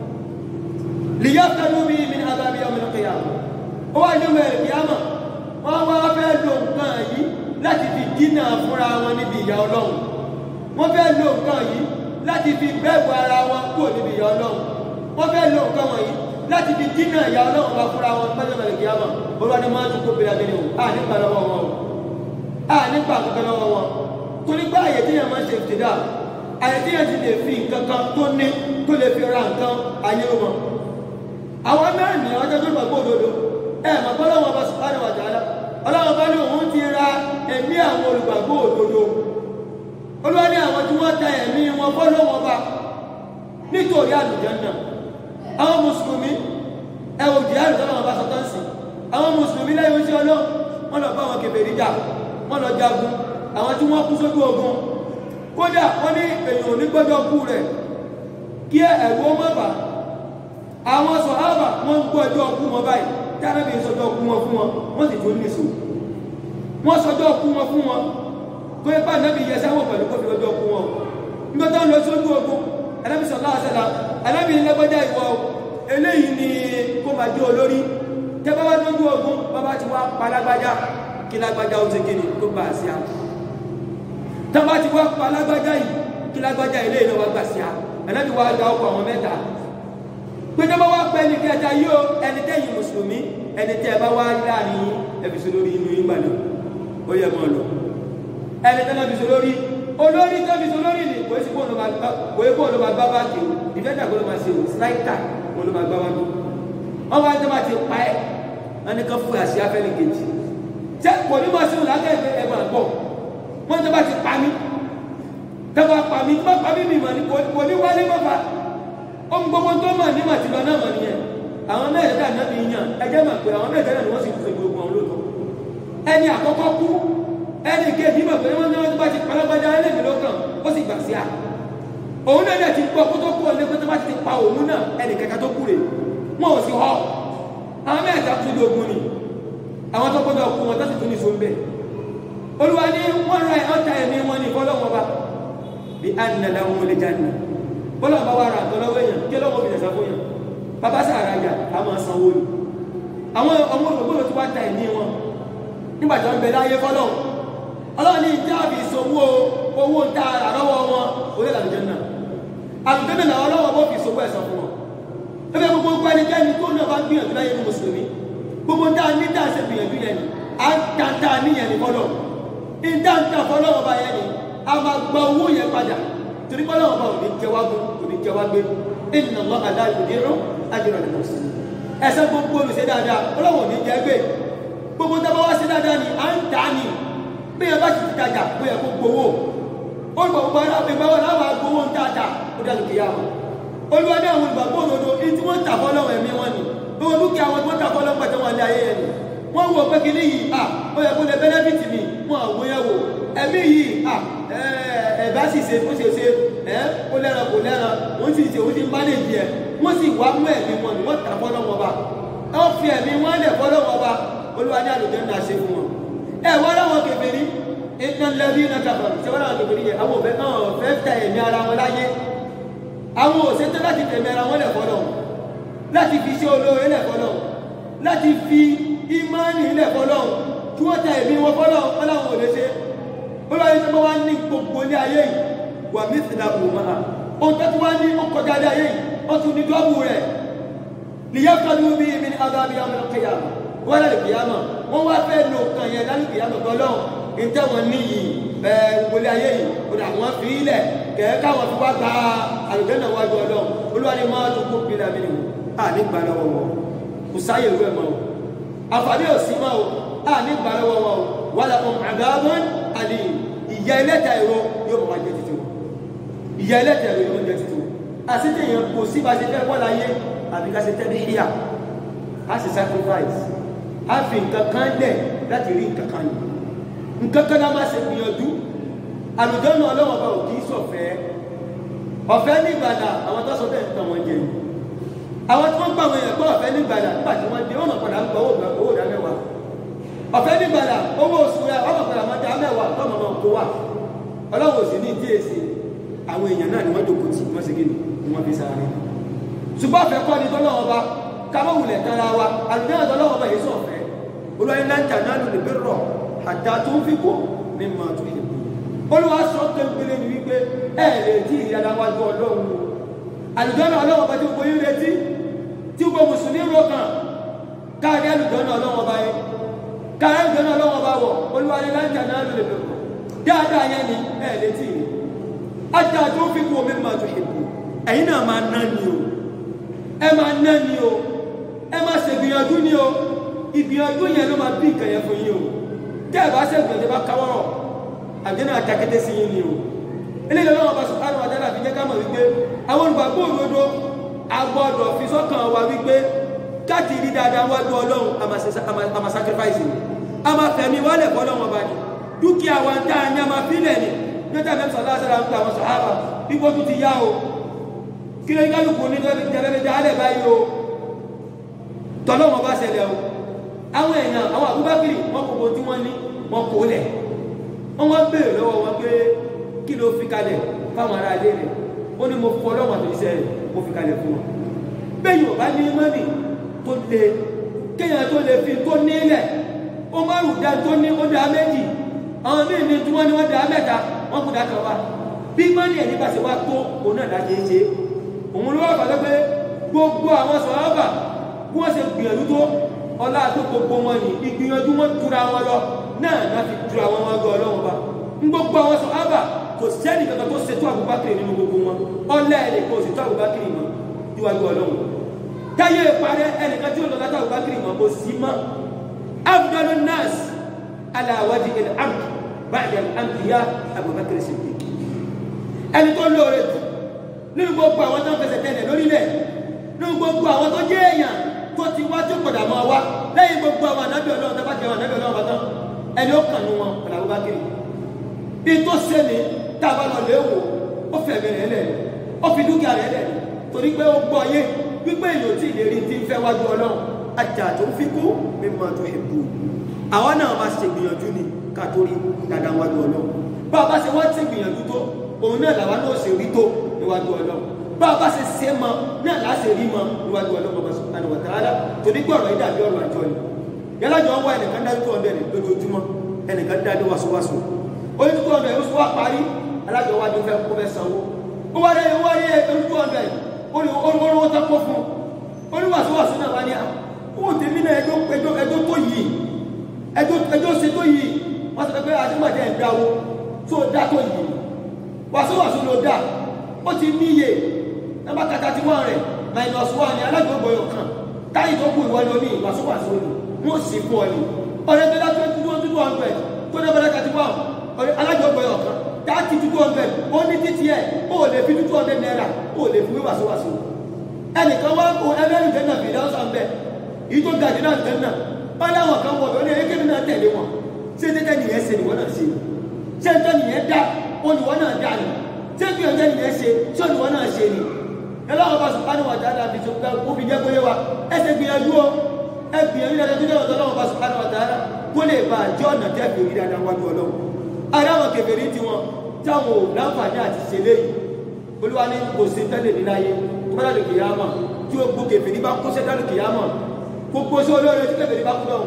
B: lìyàtọ̀ lómi mi ní alábí ọmọ ìlọ́kẹ̀yà ó wà ní ọmọ ìkìyàmọ̀ wọ́n wá fẹ́ lo nǹkan yìí láti fi dínà fúnra wọn níbi ìyà ọlọ́run wọ́n fẹ́ lo nǹkan yìí láti fi bẹ́ẹ̀bù ara wọn kúrò níbi ìyà ọlọ́run wọ́n fẹ́ lo nǹkan wọ̀nyí láti fi dínà ìyà ọlọ́run bá fúnra wọn pẹ́jọ́ mẹ́rin kìí àmà olúwa ni máa ń dúkó bẹ̀rẹ̀ abẹ́rẹ́ o a nípa lọ́wọ́ wọn o a nípa kankan lọ́wọ́ wọn torí pé àyè tí yẹn máa ń ṣe ìtìdá àyẹ̀tí yẹn ti lè fi nǹkan kan tó ní tó lè fi ra nǹkan ayé ló mọ̀ àwọn náà ní ọjọ́ tó gbàgbọ́ òdodo ẹ̀ mọ̀ pé ọlọ́wọ́n bá subhanahu wa ta'ala ọlọ́wọ́n bá ní òun ti ra ẹ̀mí àwọn olùgbàgbọ́ òdodo olúwa ní àwọn tí wọ́n ta ẹ̀mí wọn fọ́lọ́wọ́n bá nítorí àlùjánnà àwọn mùsùlùmí ẹwọ jihad tọ́lọ́ wọn bá sọ tán sí àwọn mùsùlùmí lẹ́yìn oṣù ọlọ́ wọn lọ bá wọn kèfèrí jà wọn lọ jagun àwọn tí wọ́n kú sójú ogun kódà wọ́n ní èèyàn ò ní gbọ́dọ̀ kú rẹ̀ kí ẹ̀rù ó má bà àwọn sọ̀hábà wọ́n ń gbọ́ ẹjọ́ kú wọn báyìí tí arábìnrin sọjọ́ kú wọn fún wọn wọ́n sì tún nìṣó wọ́n sọjọ́ kú wọn fún wọn kó ẹ bá nàbì yẹ sáwọn pẹ̀lú kó fi ọjọ́ kú wọn nígbà tó ń lọ sójú ogun alábì sọ̀lá àṣẹlá alábì lẹ́gbẹ́jà ìwọ eléyìí ni kó máa jẹ́ olórí tẹ́ bá wá lójú ogun bàbá ti wá pa lágbájá kí lágbájá ó ti kíni kó bá a sí a tẹ́ bá ti wá pa lágbájá yìí kí lágbájá eléyìí náà wá gbà sí a alábì wá gba ọkọ̀ àwọn mẹ́ta pé tẹ́ bá wá pẹ́ ní kẹta yóò ẹni tẹ́yìn mùsùlùmí ẹni tẹ́ bá wá láàrin yín ẹbí sọ lórí inú yín gbàlẹ́ ó yẹ mọ́ lọ ẹni tẹ́ náà fi sọ lórí olórí tó fi sọ lórí ni kò sí kó ló máa gbá báàkì o ìfẹ́ta kó ló máa ṣe o sláìtà kó ló máa gbá wájú wọ́n wá tó máa ti pa ẹ́ wọ́n ní ká fún àṣì afẹ́ni kejì ṣé kò ní máa ṣe òun lákẹ́ ẹ̀fẹ́ ẹ̀ máa gbọ́ wọ́n tó bá ti pa mí tó bá pa mí tó bá pa mí mi mà ní kò ní wálé mọ́fà ohun gbogbo tó mọ̀ ní màtìlọ náà mọ̀ nìyẹn àwọn mẹ́ẹ̀ẹ́dá náà fi yàn ẹjẹ́ mà pé àwọn mẹ́ẹ̀ẹ́dá náà ni wọ́n sì fún gbogbo àwọn olóòtọ́ ẹni àkọ́kọ́ kú ẹni kejì mọ̀ pé wọ́n ní wọ́n tó bá ti palágbájá ẹlẹ́mì lọ́kàn ó sì gbà sí à òun náà dẹ̀ ti gbọ́ kó tó kú ọ̀lẹ́ pé tó bá ti pa òun náà ẹnì kẹta tó kú rè wọn ò sì họ àwọn mẹ́ẹ̀ẹ́dá tún lé ogun ni àwọn tó gbọ́dọ̀ kú wọn tó sì tún ní sóun bẹ́ẹ̀ olúwa ní wọ́n ra ọ̀tá ẹ̀mí wọn ní fọlọ́wọ́n bá bí ànàlá wọn lè jáde bọ́lá bá wà ra àtọ́ lọ́wọ́ èèyàn kí lọ́wọ́ fi dẹ̀sà fún yàn bàbá sàrà yà á máa sanwó ni àwọn ọmọ olùgbòrò tí wọ́n ta ẹ̀mí wọn nígbà tí wọ́n bẹ láyé fọ́lọ́ ọlọ́run ní ìjà àbí ìṣòwò owó ń ta àrọ́wọ́ wọn orí àlùjẹ náà àlùjẹ náà ọlọ́wọ́ bó fi ìṣòwò ẹ̀sán fún wọn ẹgbẹ́ gbogbo gbogbo ẹnikẹ́ni tó náà bá gbìyànjú láyé ní mùsùlùmí gbogbo tá a ní tá a ṣe gbìyànjú yẹn ni à ń ta tá a níyẹn ní fọ́lọ́ ìdá ń ta fọ́lọ́ ọba yẹn ni a máa gba owó yẹn padà torí bọ́lá ọba ò ní jẹ wá gún ò ní jẹ wá gbé inna Allah la yudi'u ajra al-muhsinin ẹsẹ̀ gbogbo olùṣe dáadáa ọlọ́wọ́ ò ní jẹ gbé gbogbo tó bá wá sí dáadáa ni à ń tà ní bí ẹ bá ti ti tajà bó yẹ kó gbowó ó gbọ́ gbogbo ara ìgbà wọn láwọn agbowó ń tààtà ó dá lókè yá wọn olúwa ní àwọn ìgbàgbọ́ òdodo ní tí wọ́n tà fọ́lọ́wọ́ ẹ̀mí wọn ni gbogbo dúkìá wọn tí wọ́n tà fọ́lọ́wọ́ pẹ̀tẹ́ wọn lé ayé yẹn ni wọ́n wọ pé kíní yìí à ó yẹ kó lè bẹ́nẹ́fìtì mi wọn àwòyẹ̀wò ẹ̀mí yìí à ẹ̀bá sì ṣe ó ṣe ṣe ẹ́ ó lẹ́ran kò lẹ́ran òun sì ṣe òun sì mánéjì ẹ̀ wọ́n sì wá mú ẹ̀mí wọn ni wọ́n tà fọ́lọ́wọ́ bá wọ́n fi ẹ̀mí wọn lẹ̀ fọ́lọ́wọ́ bá olúwa ní àlùjẹ́ ńlá ṣe fún wọn. ẹ wọ́n láwọn kèfèrí iná lẹ́bí iná kàfàrù ṣé wọ́n láwọn kèfèrí yẹ àwọn òfẹ́ náà fẹ́ tẹ ẹ̀mí ara wọn láyé àwọn òṣètò láti tẹ̀mí ara wọn lẹ̀ fọ́lọ́ láti fi ṣe olóore lẹ̀ fọ́lọ́ láti fi ìmánì lẹ̀ fọ́lọ́ kí wọ́n tẹ ẹ̀mí wọn fọ́lọ́ wọn láwọn ò lè ṣe olúwa yìí tó wá ní gbogbo ní ayé yìí wà mí sì dàbò máa ohun tó ti wá ní ó kọjá ní ayé yìí ó tún ní dọ́bù rẹ̀ nìyẹn kọlu bí mi ní adábí ọmọ kéyàmù wọ́n lálẹ́ kìyàmù wọ́n wá fẹ́ lo kan yẹn lálẹ́ kìyàmù tọ́lọ́ ìtẹ́ wọn níyì ẹ̀ wọlé ayé yìí ó dà wọ́n fi ilẹ̀ kẹ̀ẹ́ káwọn fi wá gba àlùkẹ́ náà wájú ọlọ́run olúwa ni máa tó kó pínlẹ̀ mi nìwò à ní gbà lọ́wọ́ wọn kò sáyè ìwé mọ́ o àǹfààní ò sí mọ́ o à ní gbà lọ́wọ́ wọn o wà láwọn àgbàbọ́n àlè ìyá ẹlẹ́ta ẹ̀rọ yóò mọ̀ wá jẹ títí wọn ìyá ẹlẹ́ta ẹ̀rọ yóò mọ̀ jẹ títí wọn àṣetẹ̀ yẹn kò sí bá ṣe fẹ́ wọ́n láyé àbí ká ṣe tẹ́lẹ̀ híyà á sì sacrifice á fi nǹkan kan lẹ̀ láti rí nǹkan kan yìí nǹkan kan náà máa ṣe gbìyànjú àlùjọ́nù ọlọ́wọ́ bá òkì sọ̀fẹ́ ọ̀fẹ́ ní ìgbàlà àwọn tó sọ bẹ́ẹ̀ ń tàn wọ́n jẹ àwọn tí wọ́n gbà wọ́n yẹn gbọ́ ọ̀fẹ́ ní ìgbàlà nígbà tí wọ́n dé wọ́n mọ̀ padà ń gbọ́ owó ìdá mẹ́wàá ọ̀fẹ́ ní ìgbàlà owó oṣù rẹ̀ wọ́n mọ̀ padà máa dá mẹ́wàá tọ́mọ̀ náà kó wà ọlọ́wọ́ sì ní ìdí èsì àwọn èèyàn náà ni wọ́n jókòó tì wọ́n sì kíni wọ́n fi sáré ṣùgbọ́n ọ̀fẹ́ kọ́ ni tọ́lọ́wọ́ bá kámọ́ wulẹ̀ tara wa àlùjáde tọ́lọ́wọ́ bá yìí sọ̀fẹ́ olùwàyí náà ń tà náà lòlẹ̀ bí rọ̀ àdá tó ń fi kó ní ma tó yẹ olùwà sọ kékeré ni wípé ẹ lè tí ìyára wájú ọlọ́run o àlùjáde ọlọ́wọ́ bá tí gbogbo yín retí tí gbogbo mùsùlùmí rò kàn káàdé àlùjáde ọlọ́wọ́ bá yẹ káàdé àlùjáde ọlọ́wọ́ bá wọ̀ olùwàyí náà ń tà náà lòlẹ̀ bí rọ̀ dáadáa yẹn ni ẹ lè tí ajá tó fi kú omi máa tó ìbò ẹ̀yin náà máa ná ni o ẹ máa ná ni o ẹ máa ṣègbìyànjú ni o ìgbìyànjú yẹn ló máa bí nǹkan yẹn fún yín o tẹ́ ẹ bá ṣègbìyànjú bá káwọ́rọ̀ àjẹ́nà àtàkété sí yín ni o eléyìí lọ́wọ́ bá subhanahu wa ta'ala fi jẹ́ ká mọ̀ wípé àwọn olùgbàgbọ́ òdodo a gbọ́dọ̀ fi sọ́kàn wa wípé káàkiri rí dáadáa wájú ọlọ́run a máa sacrifice ni a máa fẹ̀mí wálẹ̀ fọlọ́run ọba ni dúkìá wa ń tá a ní a máa fílẹ̀ ni níta mẹ́fà lásàrà ń pa àwọn sàhábà ipò tó ti yá o kí ló ń kálukú ní jẹ́rẹ́rẹ́ dálẹ̀ báyìí o tọ́lọ́run ọba ṣẹlẹ̀ o àwọn èèyàn àwọn àbúbákiri wọn kò bó tí wọ́n ní wọn kò lẹ̀ wọ́n wá béèrè lọ́wọ́ wọn pé kí ló fi kalẹ̀ fáwọn ará ilé rẹ̀ ó ní mo fọ ọlọ́wọ́n àti iṣẹ́ rẹ̀ mo fi kalẹ̀ fún wọn bẹ́ẹ̀ yóò bá ní mọ́nì tó le kéèyàn tó lè fi tó nílẹ̀ ó má rù dá tó ní ó dá méjì àwọn míì ní tí wọ́n ní wọ́n dá mẹ́ta wọ́n kú dá kan wá bí mọ́nì ẹ̀ nípa ṣe wá tó òun náà láti ṣe òun ló wà pàtó pé gbogbo àwọn sọ̀rọ̀bà bí wọ́n ṣe gbìyànjú tó ọlá tó gbogbo wọn ní ìgbìyànjú wọn túra wọn lọ náà náà fi túra wọn wọn gbọ́ ọlọ́run bá ń gbogbo àwọn sọ̀rọ̀bà kò sẹ́ni kankan tó ṣètò Abubakar nínú gbogbo wọn ọlẹ́ ẹ̀ kò ṣètò Abubakar mọ́ níwájú ọlọ́run táyé parẹ́ ẹnìkan tí ó lọ látà Abubakar mọ́ kò sí mọ́ afdalu nas ala wajhi al-ard ba'da al-anbiya Abubakar Siddiq ẹni tó lóore jù nínú gbogbo àwọn tó ń fẹsẹ̀ tẹ̀lẹ̀ lórílẹ̀ nínú gbogbo àwọn tó jẹ́ èèyàn tó ti wá tó padà máa wá lẹ́yìn gbogbo àwọn ànábì ọlọ́run tó bá jẹ́ àwọn ànábì ọlọ́run bá tán ẹni ó kàn ní wọn ọ̀là Abubakar bí tó ṣe ní tá a bá lọ lé wò ó fẹ̀mí rẹ̀ lẹ̀ ó fi dúkìá rẹ̀ lẹ̀ torí pé ó gbọ́ yé wípé èèyàn tí ìlérí ti ń fẹ́ wájú ọlọ́run ajá tó fi kú mi máa tó ìbò àwọn náà máa ṣe gbìyànjú ni ká tó rí dáadáa wájú ọlọ́run bá a bá ṣe wọ́n ti gbìyànjú tó òun náà làwa náà ṣe rí tó níwájú ọlọ́run bá a bá ṣe ṣe mọ náà láṣẹ rí mọ níwájú ọlọ́run ọba subhanahu wa ta'ala torí pé ọ̀rọ̀ yìí dàbí ọ̀rọ̀ àjọ ni yálàjọ wọ ẹnìkan dájú tó ọ̀dẹ̀ lójoojúmọ́ ẹnìkan dájú wàṣọwàṣọ oní two hundred oṣù wa parí alájọ wa ni ó fẹ́ kó fẹ́ sanwó ó wá dé owó ayé oní two hundred olówó tó kó fún oníwàsíwàsí náà wá ní owó tèmi náà ẹjọ́ ẹjọ́ ẹjọ́ tó yìí ẹjọ́ ẹjọ́ ṣe tó yìí wọ́n sọ pé àdéhùnmájẹ́ ìdáwó tó dá tó yìí wàsíwàsí ló dá ó ti níye nọ́mbà kàtà tí wọ́n rẹ̀ minus one ní alájọ gbọ́yọ̀ kan táyì tó kù ìwọ ni oní wàsíwàsí ó ní wọ́n sì fún ọ ní ọ̀rẹ́ tó dá twenty two hundred tó dá bẹ́rẹ̀ kàtí wọ́n alájọpọ̀ ọ̀kan dáàtì two hundred ó ní títí ẹ̀ ó lè fi two hundred naira ó lè fi wíwàsíwàsí ẹnìkan wá kó ẹgbẹ́rún jẹ́nà fi dáhùn sàn bẹ́ẹ̀ èyí tó ga jù náà jẹ́nà wọ́n láwọn kan wọ̀ lórí ẹgbẹ́ náà tẹ̀lé wọn ṣé tẹ́tẹ́ nìyẹn ṣe nìwọ́n náà ṣe ṣé tẹ́ nìyẹn dá ó nìwọ́n náà dá ni ṣé bí ọjọ́ nìyẹn ṣe ṣé nìwọ́n náà ṣe ni ẹlọ́wọ́ bá subhanahu wa ta'ala fi tó kó fi jẹ́ kóyé wa ẹsẹ̀ gbìyànjú o ẹ gbìyànjú dáadáa tó jẹ́ ọ̀dọ́ ọlọ́wọ́ bá subhanahu wa ta'ala kó lè bá àjọ ọ̀nà tẹ́ fi rí dáadáa wájú ọlọ́wọ́ aráwọn kèfèrí tí wọn táwọn ò láǹfààní àti ṣe léyìí olúwa ní kò sí tẹ́lẹ̀ níláyé kọ́lá lè kìí àmà tí ó gbó kèfèrí bá kó sẹ́dá lè kìí àmà gbogbo sí olóore tí kèfèrí bá kú náà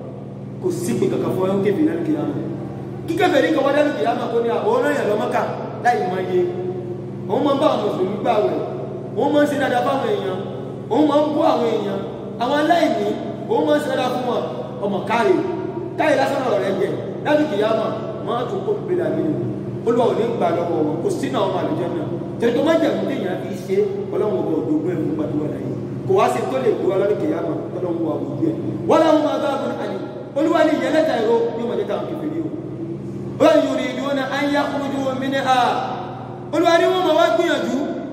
B: kò sí pé kankan fún ẹ̀hún kèfèrí lálẹ́ kìí àmà kí kèfèrí kan wá dálẹ́ kìí àmà kó ní àwọn ọ̀rọ̀ yẹn lọ́mọ́ká láì máa yé òun máa ń bá àwọn mùsùlùmí gbà wẹ̀ òun máa ń ṣe dáadáa fáwọn èèyàn òun máa ń bú àwọn èèyàn àwọn aláìní òun máa ń ṣe dáadáa fún wọn ọmọ káre káre lásán ọ̀rọ̀ rẹ̀ jẹ lálẹ́ kìí àmà máa tó kó bèèrè àmìlò olúwa ò ní gbà lọ́wọ́ wọn kò sínú àwọn àlùjọ náà tẹ̀tọ́ má jẹ̀mú tí èèyàn fi ṣe ọlọ́run ọba òdòdó ẹ̀ fún gbàdúrà láyé kò wá sí tó lè gbé wa lọ́dún kìyàmà ọlọ́run wa òdòdó ẹ̀ wọ́n láwọn máa bá àbúrò àlè olúwa ní ìyẹn lẹ́tà ẹ̀rọ yóò máa jẹ́ta àwọn kẹfìrí o wọ́n yóò rí ìdúró náà á ń yá kúrújú omi ní a olúwa ní wọ́n máa wá gbìyànjú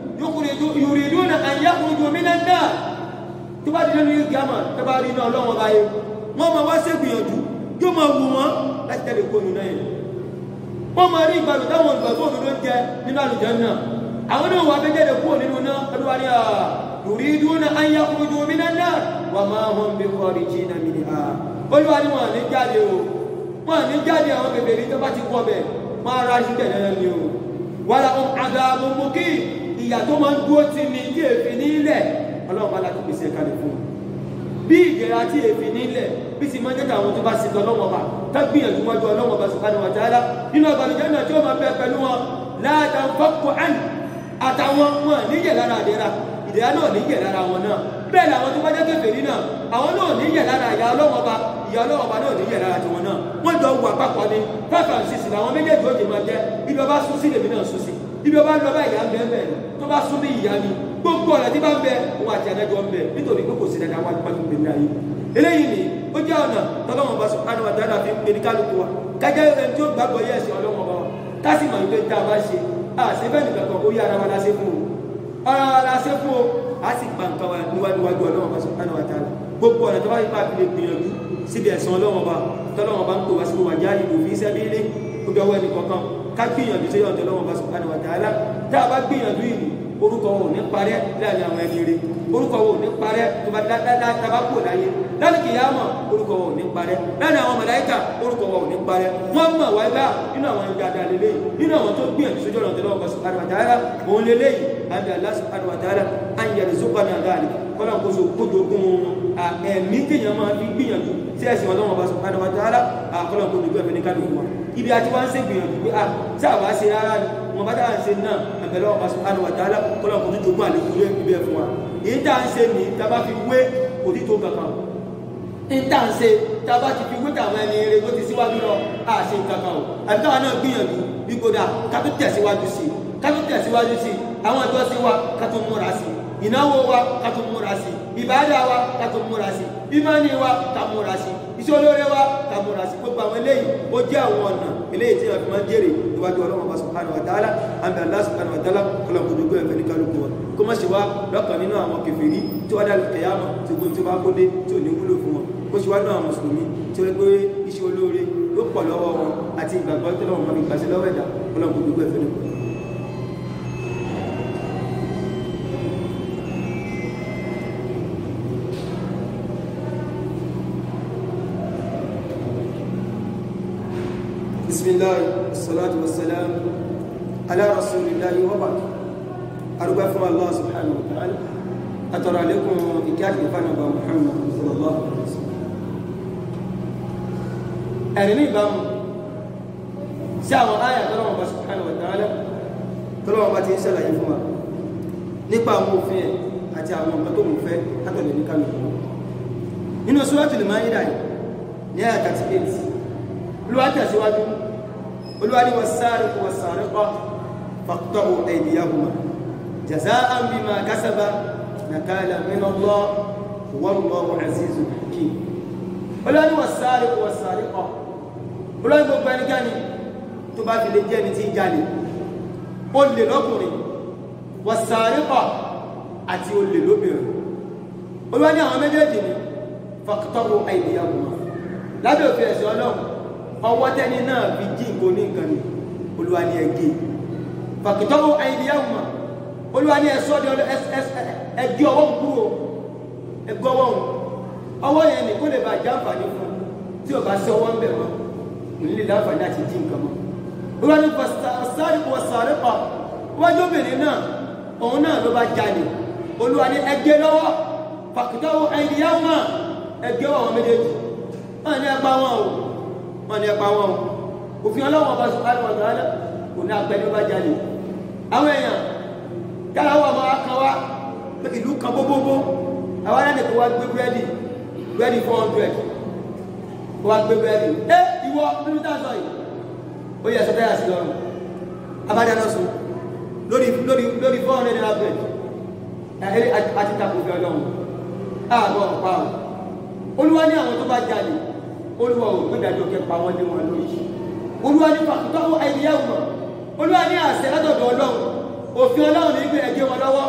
B: yóò rí ìdúró náà á ń yá kúrújú omi náà náà tó bá dídé ní kìyàmà tó bá rí iná ọlọ́run ọba yẹ wọ́n máa wá ṣègbìyànjú yóò máa wù wọ́n láti tẹ̀lé kónú náà yẹn wọ́n máa rí ìgbàlù táwọn olùgbàgbọ́ òdodo ń jẹ nínú àlùjánnà àwọn náà wà méjèèjì kúrò nínú náà olúwa ní à yuriduna an yakhruju minan nar wa ma hum bi kharijina minha olúwa ní wọn ní jáde o wọn ní jáde àwọn bèbèrè tó bá ti kọ́ bẹ̀ máa ra sí tẹ̀lé ni o wàlà ohun adhabun muqim ìyà tó máa ń dúró tì ní tí èfi nílẹ̀ ọlọ́run bá láti pèsè kalẹ̀ fún un bí ìjẹra tí èfi nílẹ̀ bí sì máa ń jẹ́ àwọn tó bá ṣe tọ́lọ́wọ́ bá tágbìyànjú wájú ọlọ́wọ́ bá subhanahu wa ta'ala nínú ọgbàlùjẹ́ náà tí ó máa bẹ pẹ̀lú wọn la tanfakku an àtàwọn wọn níyẹ̀ lára àdẹ́ra ìdẹ́ra náà níyẹ̀ lára wọn náà bẹ́ẹ̀ làwọn tó bá jẹ́ kèfèrí náà àwọn náà níyẹ̀ lára ìyá ọlọ́wọ́ bá ìyá ọlọ́wọ́ bá náà níyẹ̀ lára tiwọn náà wọ́n jọ wà papọ̀ ni five and six làwọn méjèèjì ó di máa jẹ́ ibi ọba sún sí lèmi náà sún sí ibi ọba lọ bá ìyá ń bẹ ń bẹ tó bá sún bí ìyá ni gbogbo ọ̀nà tí bá ń bẹ òun àti adájọ́ ń bẹ nítorí pé kò sí dandan wájú pàtó gbé ní ayé eléyìí ni ó jẹ́ ọ̀nà tọ́lọ́wọ́n bá subhanahu wa ta'ala fi ń pè ní kálukú wa kájẹ́ ẹni tí ó gbàgbọ́ yẹ̀ sí ọlọ́wọ́n bá wa ká sì mọ̀ wípé tá a bá ṣe àṣefẹ́ nìkan kan ó yá ara wa láṣẹ fún o ara wa láṣẹ fún o a sì gbà nǹkan wa níwájú ọlọ́wọ́n bá subhanahu wa ta'ala gbogbo ọ̀nà tó bá yí pàbí lè gbìyànjú síbi ẹ̀sán ọlọ́wọ́n bá tọ́lọ́wọ́n bá ń pè wá sí wa jáde òfin sẹ́bílé ó dọwọ́ ẹnì kọ̀ọ̀kan ká gbìyànjú sí ọ̀dọ̀ ọlọ́wọ́n bá subhanahu wa ta'ala tá a bá gbìyànjú ìlú orúkọ wọn ò ní parẹ́ láàrin àwọn ẹni rere orúkọ wọn ò ní parẹ́ tó bá dáadáa tàbá kò láyé láti kìí àmọ́ orúkọ wọn ò ní parẹ́ láàrin àwọn màláíkà orúkọ wọn ò ní parẹ́ wọ́n mọ̀ wáyé bá nínú àwọn ẹni dáadáa lélẹ́yìn nínú àwọn tó gbìyànjú sójú ọ̀nà tẹ́lẹ̀ ọkọ̀ subhanahu wa ta'ala òun lélẹ́yìn àbí Allah subhanahu wa ta'ala an yarzuqana dhalik kọ́lá kó so kójú ogun ẹ̀mí téèyàn máa fi gbìyànjú sí ẹ̀sìn ọlọ́run ọba subhanahu wa ta'ala kọ́lá kó dojú ẹ̀fẹ́ ní kálukú wa ibi àti wá ń ṣe gbìyànjú pé ah tí àwa ṣe rárá ni wọn bá dáhà ń ṣe náà ẹ̀bẹ̀rẹ̀ ọba subhanahu wa ta'ala kọ́lá kó dojú ogun àlékún lé ibi ẹ̀ fún wa èyí tá à ń ṣe ní tábà fi wé kò ní tó kankan ní tá à ń ṣe tábà ti fi wé káwọn ẹni eré tó ti síwájú lọ à ṣe kankan o àbí káwọn náà gbìyànjú bí kò dáa ká tó tẹ̀síwájú sí ká tó tẹ̀síwájú sí àwọn ìjọsìn wa ká tó múra sí ìnáwó wa ká tó múra sí ìbádà wa ká tó múra sí ìmánì wa ká múra sí iṣẹ́ olóore wa ká múra sí gbogbo àwọn eléyìí ó jẹ́ àwọn ọ̀nà eléyìí tí wọ́n fi máa ń jèrè níwájú ọlọ́run bá subhanahu wa ta'ala àmì Allah subhanahu wa ta'ala kọlọ̀ kò dùgbò ẹ̀fẹ́ ní kálukú wa kó má ṣe wá lọ́kàn nínú àwọn kèfèrí tí wọ́n dàlù kẹyàmọ̀ tí gbogbo tí ó bá kó dé tí ò ní wúlò fún wọn kó ṣe wá náà mùsùlùmí tí wọ́n pé iṣẹ́ olóore ló pọ̀ lọ́wọ́ wọn àti ìgbàgbọ́ tí wọ́n máa fi gbàṣẹ lọ́wọ́ ẹ̀dá kọlọ̀ kò dùgbò ẹ̀fẹ́ ní kálukú بسم الله والصلاة والسلام على رسول الله وبعد أرجو فما الله سبحانه وتعالى أترى لكم إكاد فنبا محمد صلى الله عليه وسلم ẹ̀rìn ní ìbámu sí àwọn àyà tọ́lọ́wọ́ bá subhanahu wa ta'ala tọ́lọ́wọ́ bá ti ń ṣàlàyé fún wa nípa àwọn òfin ẹ̀ àti àwọn nǹkan tó mú fẹ́ látọ̀lẹ̀ ní kálukú nínú Suratul Ma'idah ní àyà 38 olúwa tẹ̀síwájú olúwa ní was-sariqu was-sariqatu faqta'u aydiyahuma jaza'an bima kasaba nakalan min Allah wallahu azizun hakim olúwa ní was-sariqu was-sariqatu olúwa ní gbogbo ẹnikẹ́ni tó bá fi lè jẹ́ ní tí ń jalè olè lọ́kùnrin was-sariqatu àti olè lóbìnrin olúwa ní àwọn méjèèjì ni faqta'u aydiyahuma lábẹ́ òfin ẹ̀sìn ọlọ́run ọwọ́ tẹ́ni náà fi jí nǹkan ní nǹkan ni olúwa ní ẹgbẹ́ fàkìtọ́wọ́ àìdíyàwó olúwa ní ẹ̀sọ́ di ẹgbẹ́ ọwọ́ kúrò ẹgbẹ́ ọwọ́ ọwọ́ yẹn ni kó lè bá já àǹfààní fún tí o bá sí ọwọ́ ń bẹ̀ mọ́ nílé láǹfààní àti jí nǹkan mọ́ olúwa ní sáré kò sáré pa wájú obìnrin náà òun náà ló bá jalè olúwa ní ẹgbẹ́ lọ́wọ́ fàkìtọ́wọ́ àìdíyàwó ẹgbẹ́ ọwọ́ méjèèjì náà ní ẹgbẹ́ wọn o wọ́n ní ẹpa wọn òfin ọlọ́wọ́ ọba subhanahu wa ta'ala kò ní apẹ́ ní ó bá jalè àwọn èèyàn káláwọ̀ ọmọ akan wá pé ìlú kan gbogbogbò àwọn ará nìkan wá gbé búrẹ́dì búrẹ́dì four hundred wá gbé búrẹ́dì ẹ ìwọ nínú táàsọ yìí ó yẹ sọtẹ́yà sí lọ́rùn abájáná sùn lórí lórí lórí four hundred naira bread ẹ àti takò fi ọlọ́run àbọ̀ ọ̀pá olúwa ní àwọn tó bá jalè olúwa ò gbé dájọ́ kẹpa wọn lé wọn lórí olúwa ní pàtàkì ẹ̀yẹ́wò mọ̀ olúwa ní àṣẹ látọ̀dọ̀ ọlọ́run òfin ọlọ́run ní gbé ẹgbẹ́ wọn lọ́wọ́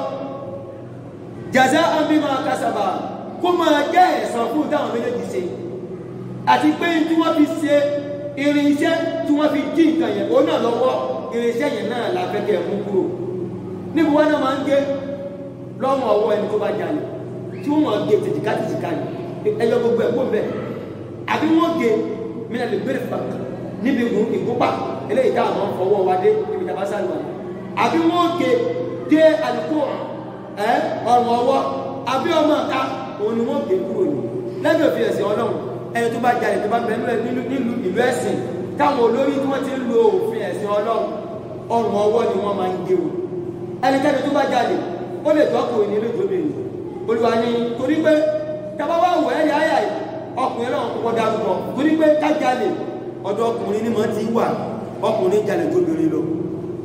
B: jàzá àmìmọ̀ kásábà kó máa jẹ́ ẹ̀san fún táwọn méjèèjì ṣe àti pé tí wọ́n fi ṣe irinṣẹ́ tí wọ́n fi jí nǹkan yẹn ó náà lọ́wọ́ irinṣẹ́ yẹn náà la fẹ́ kẹ́ ẹ̀ mú kúrò níbo wọn náà máa ń gé lọ́wọ́ ọwọ́ ẹni tó bá jalè tí wọ́n máa gé tètìká tètìká ni ẹyọ gbogbo ẹ̀ kó bẹ́ẹ̀ àbí wọ́n gé mina lè gbére fa níbi ìgúnpá eléyìí tá àwọn fọwọ́ wa dé níbi tàbá sáré wa àbí wọ́n gé dé àdúgbò ẹ ọrùn ọwọ́ àbí ọmọ ọ̀ka òun ni wọ́n gé kúrò ní lẹ́bí òfin ẹ̀sìn ọlọ́run ẹni tó bá jalè tó bá bẹ nínú nílùú ìlú ẹ̀sìn táwọn olórí tí wọ́n ti ń lo òfin ẹ̀sìn ọlọ́run ọrùn ọwọ́ ni wọ́n máa ń gé o ẹnikẹ́ni tó bá jalè ó lè tọ́kùnrin ní ilé ìjọbìnrin olùwà ni torí pé tàbá wà wọ̀ ẹ́ yáyà yìí ọkùnrin náà kọ́kọ́ dárúkọ torí pé kájalè ọ̀dọ̀ ọkùnrin ní mọ̀ ti wà ọkùnrin jalè tó bèrè lọ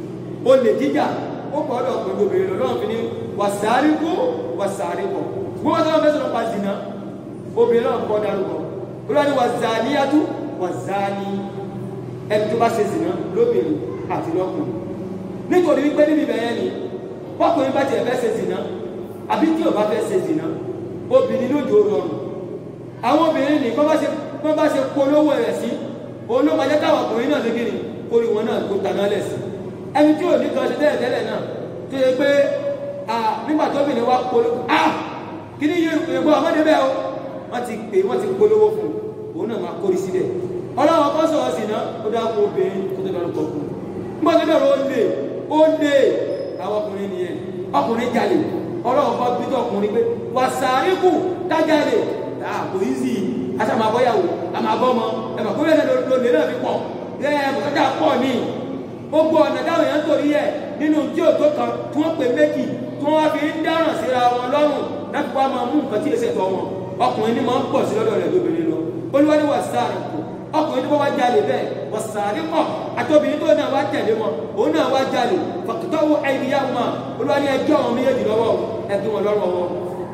B: olè jíjà ó pọ̀ ọ̀dọ̀ ọkùnrin obìnrin lọ lọ́wọ́ fi ní wàsáríkú wàsáríkọ̀ gbogbo tó wọ́n fẹ́ sọ̀rọ̀ pa zìnà obìnrin náà kọ́ dárúkọ olúwa ni wàzáníyàtú wàzáni ẹni tó bá ṣe zìnà lóbìnrin àti lọ́kùnrin nítorí wípé níbi ìbẹ̀yẹn ni wọ́kùnrin bá tiẹ̀ fẹ́ ṣe zìnà àbí tí ò bá fẹ́ ṣe zìnà obìnrin lójó rọrùn àwọn obìnrin ní bọ́n bá ṣe bọ́n bá ṣe polówó rẹ̀ sí òun ló máa jẹ́ káwọn ọkùnrin náà lókè ní orí wọn náà tó taná lẹ̀ sí ẹni tí ò ní kan ṣe tẹ́lẹ̀ tẹ́lẹ̀ náà tó yẹ pé nígbà tó bìnrin wá polówó ah kí ni yóò pè bọ́ ọmọdé bẹ́ẹ̀ o wọ́n ti pè wọ́n ti polówó fún un òun náà máa kórì síbẹ̀ ọlọ́wọ́ kan sọ̀rọ̀ sí náà ó dá kó obìnrin tó tó dárúkọ fún un nígbà tó bẹ̀rẹ̀ ó lè ó lè àwọn ọkùnrin nìyẹn ọkùnrin jalè ọlọ́wọ́ kan bí tó ọkùnrin pé wàsàríkù tájàlè àpò ìzì aṣàmàbọ́yàwó àmàbọ́mọ ẹ̀mọ̀ kó bẹ́ẹ̀ lòlè náà fi pọ̀ ẹ̀ bùkátà pọ̀ ní gbogbo ọ̀nà táwọn èèyàn torí ẹ̀ nínú tí ò tó kan tí wọ́n pè méjì tí wọ́n fi ń dáràn síra wọn lọ́rùn láti wá máa mú nǹkan tí èsè tọ́ wọn ọkùnrin ní máa ń pọ̀ sí lọ́dọ̀ rẹ̀ lóbìnrin lọ olúwa ní wàsàríkù ọkùnrin tó bá wá jalè bẹ́ẹ̀ wàsàríkọ̀ àtọ́bìnrin tó náà wá tẹ̀lé wọn òun náà wá jalè fàkìtọ́wọ́ ẹ̀yìnyá wọn olúwa ní ẹjọ́ àwọn méjèèjì lọ́wọ́ ẹgbẹ́ wọn lọ́rọ̀ wọn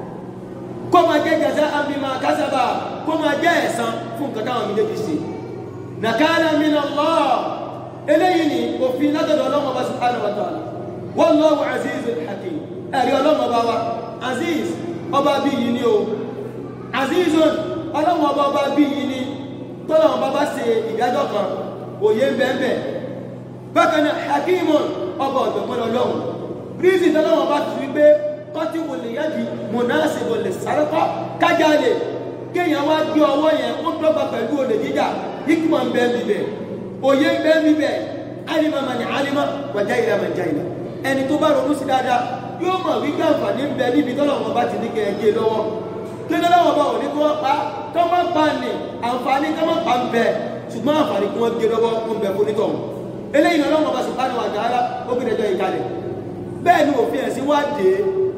B: kó máa jẹ́ jẹ́sẹ́ àmìmá kásábà kó máa jẹ́ ẹ̀san fún nǹkan táwọn méjèèjì ṣe nàkàlà min Allah eléyìí ni òfin látọ̀dọ̀ ọlọ́mọ bá subhanahu wa ta'ala wallahu azizul hakim ẹ̀rí ọlọ́mọ bá wa aziz ọba bí yìí ni o azizun ọlọ́mọ ọba ọba bí yìí ni tọ́lọ́mọ bá bá ṣe ìdájọ́ kan òye bẹ́ẹ̀ bákan náà hakimun ọba ọ̀dọ̀gbọ́n ọlọ́run rízì tọ́lọ́mọ bá ti wípé kọ́tí wò lè yádi mọ̀nàṣì wò lè sárẹ́kọ́ kájálè kéèyàn wá gbé ọwọ́ yẹn ó dọ́gba pẹ̀lú olè jíjà hikman ń bẹ́ẹ̀ bíbẹ̀ òye ń bẹ́ẹ̀ bíbẹ̀ alima mani alima wàjá ìlà màjá ìlà ẹni tó bá ronú sí dáadáa yóò mọ̀ wípé àǹfààní ń bẹ níbi tọ́lọ́wọ́n bá ti ní kẹ́ ẹ gé lọ́wọ́ kéde lọ́wọ́ bá òní kí wọ́n pa kọ́ má pa ní àǹfààní kọ́ má pa ń bẹ ṣùgbọ́n àǹfààní kí wọ́n gé lọ́wọ́ ń bẹ fún nítọ̀hún eléyìí náà lọ́wọ́ bá subhanahu wa ta'ala ó gbé dẹjọ́ ìkàlẹ̀ bẹ́ẹ̀ ni òfin ẹ̀sìn wá dé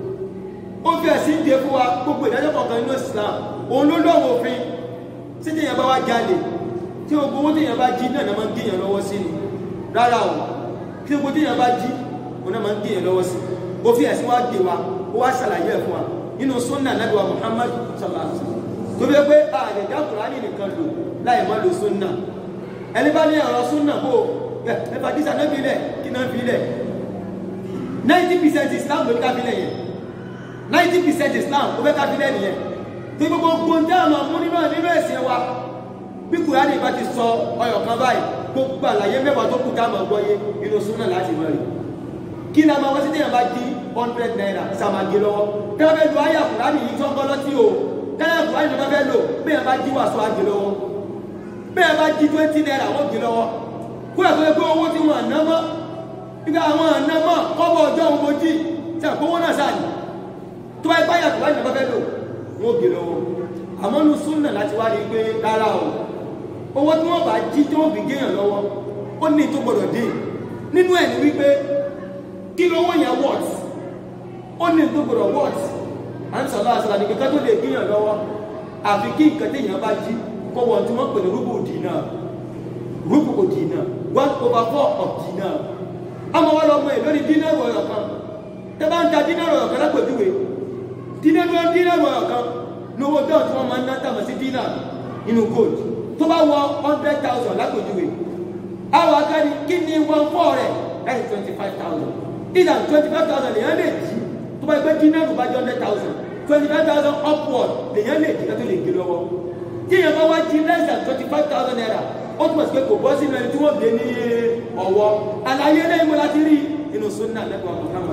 B: ó fi ẹ̀sìn dé fún wa gbogbo ìdájọ́ kọ̀ọ̀kan nínú Islam òun ló lọ́wọ́ òfin tí tèèyàn bá wá jalè tí gbogbo owó tèèyàn bá jí náà máa ń gé èèyàn lọ́wọ́ sí ni rárá o tí gbogbo tèèyàn bá jí òun náà máa ń gé èèyàn lọ́wọ́ sí ó fi ẹ̀sìn wá dé wa ó wá ṣàlàyé ẹ̀ fún wa nínú sunna nabi wa Muhammad sallallahu alaihi wasallam tó fi pé ààrẹ dá Kùránì nìkan lò láì má lo sunna ẹni bá ní ọ̀rọ̀ sunna bò ẹ fàdísà náà fi lẹ̀ kí náà fi lẹ̀ ninety percent Islam ló ní ká fi lẹ̀ yẹn ninety percent islam ó fẹ́ ká fi lẹ́nu yẹn tí gbogbo gbòǹdé àmọ́ mú nínú nínú ẹ̀sìn wa bí kùránì bá ti sọ ọyọ̀ kan báyìí gbogbo àlàyé mẹ́wàá tó kù dáàmú ọgbọ́yé inú súnà láti mọ̀ rí kí ni a máa wọ́n sí téèyàn bá di hundred naira sàmàgé lọ́wọ́ tẹ́lẹ̀ fẹ́ lu ayé kùránì yìí tó ń bọ́ lọ́tí o tẹ́lẹ̀ kùránì tó fẹ́ lò bẹ́ẹ̀ bá jí wàásù àgé lọ́wọ́ bẹ́ẹ̀ bá jí twenty naira wọ́n gé lọ́wọ́ kó ẹ̀ tó yẹ pé owó tí wọ́n àná mọ́ nígbà àwọn àná mọ́ kọ́bọ̀ ọjọ́ òun mojí tẹ̀ kówó náà sáà ní tó bá ipá yàtọ̀ láti bá fẹ́ lò wọ́n gé lọ́wọ́ àmọ́ nu súnà láti wá rí pé rárá o owó tí wọ́n bá jí tí wọ́n fi géèyàn lọ́wọ́ ó ní tó gbọ́dọ̀ dé nínú ẹ̀ ní wípé kí lówó yẹn wọ́t ó ní tó gbọ́dọ̀ wọ́t à ń sọ̀rọ̀ àṣàlà ní kíkọ́ tó lè géèyàn lọ́wọ́ àfi kí nǹkan téèyàn bá jí kó wọ́n tí wọ́n pè ní rúbù dínà rúbù kò dínà one over four of dínà àmọ́ wọ́n lọ mọ èlò ní dínà wọ̀ọ̀yọ̀ kan tẹ́ bá ń ta dínà wọ̀ọ̀yọ̀ kan lápèjúwe dínà ló dínà wọ̀ọ̀yọ̀ kan lówó bẹ́ẹ̀ tí wọ́n máa ń ná tàmọ̀ sí dínà nínú gold tó bá wọ hundred thousand lápèjúwe àwọn akáni kí ni one four rẹ̀ láti twenty five thousand ìdá twenty five thousand lèyàn lè jí tó bá gbé dínà ló bá jẹ́ hundred thousand twenty five thousand upward lèyàn lè jí kátó lè gé lọ́wọ́ tí èèyàn bá wá jí less than twenty five thousand naira ó túmọ̀ sí pé kò bọ́ sínú ẹni tí wọ́n gbé ní ọwọ́ àlàyé lẹ́yìn mo láti rí inú sunna lẹ́kọ̀ọ́ Muhammad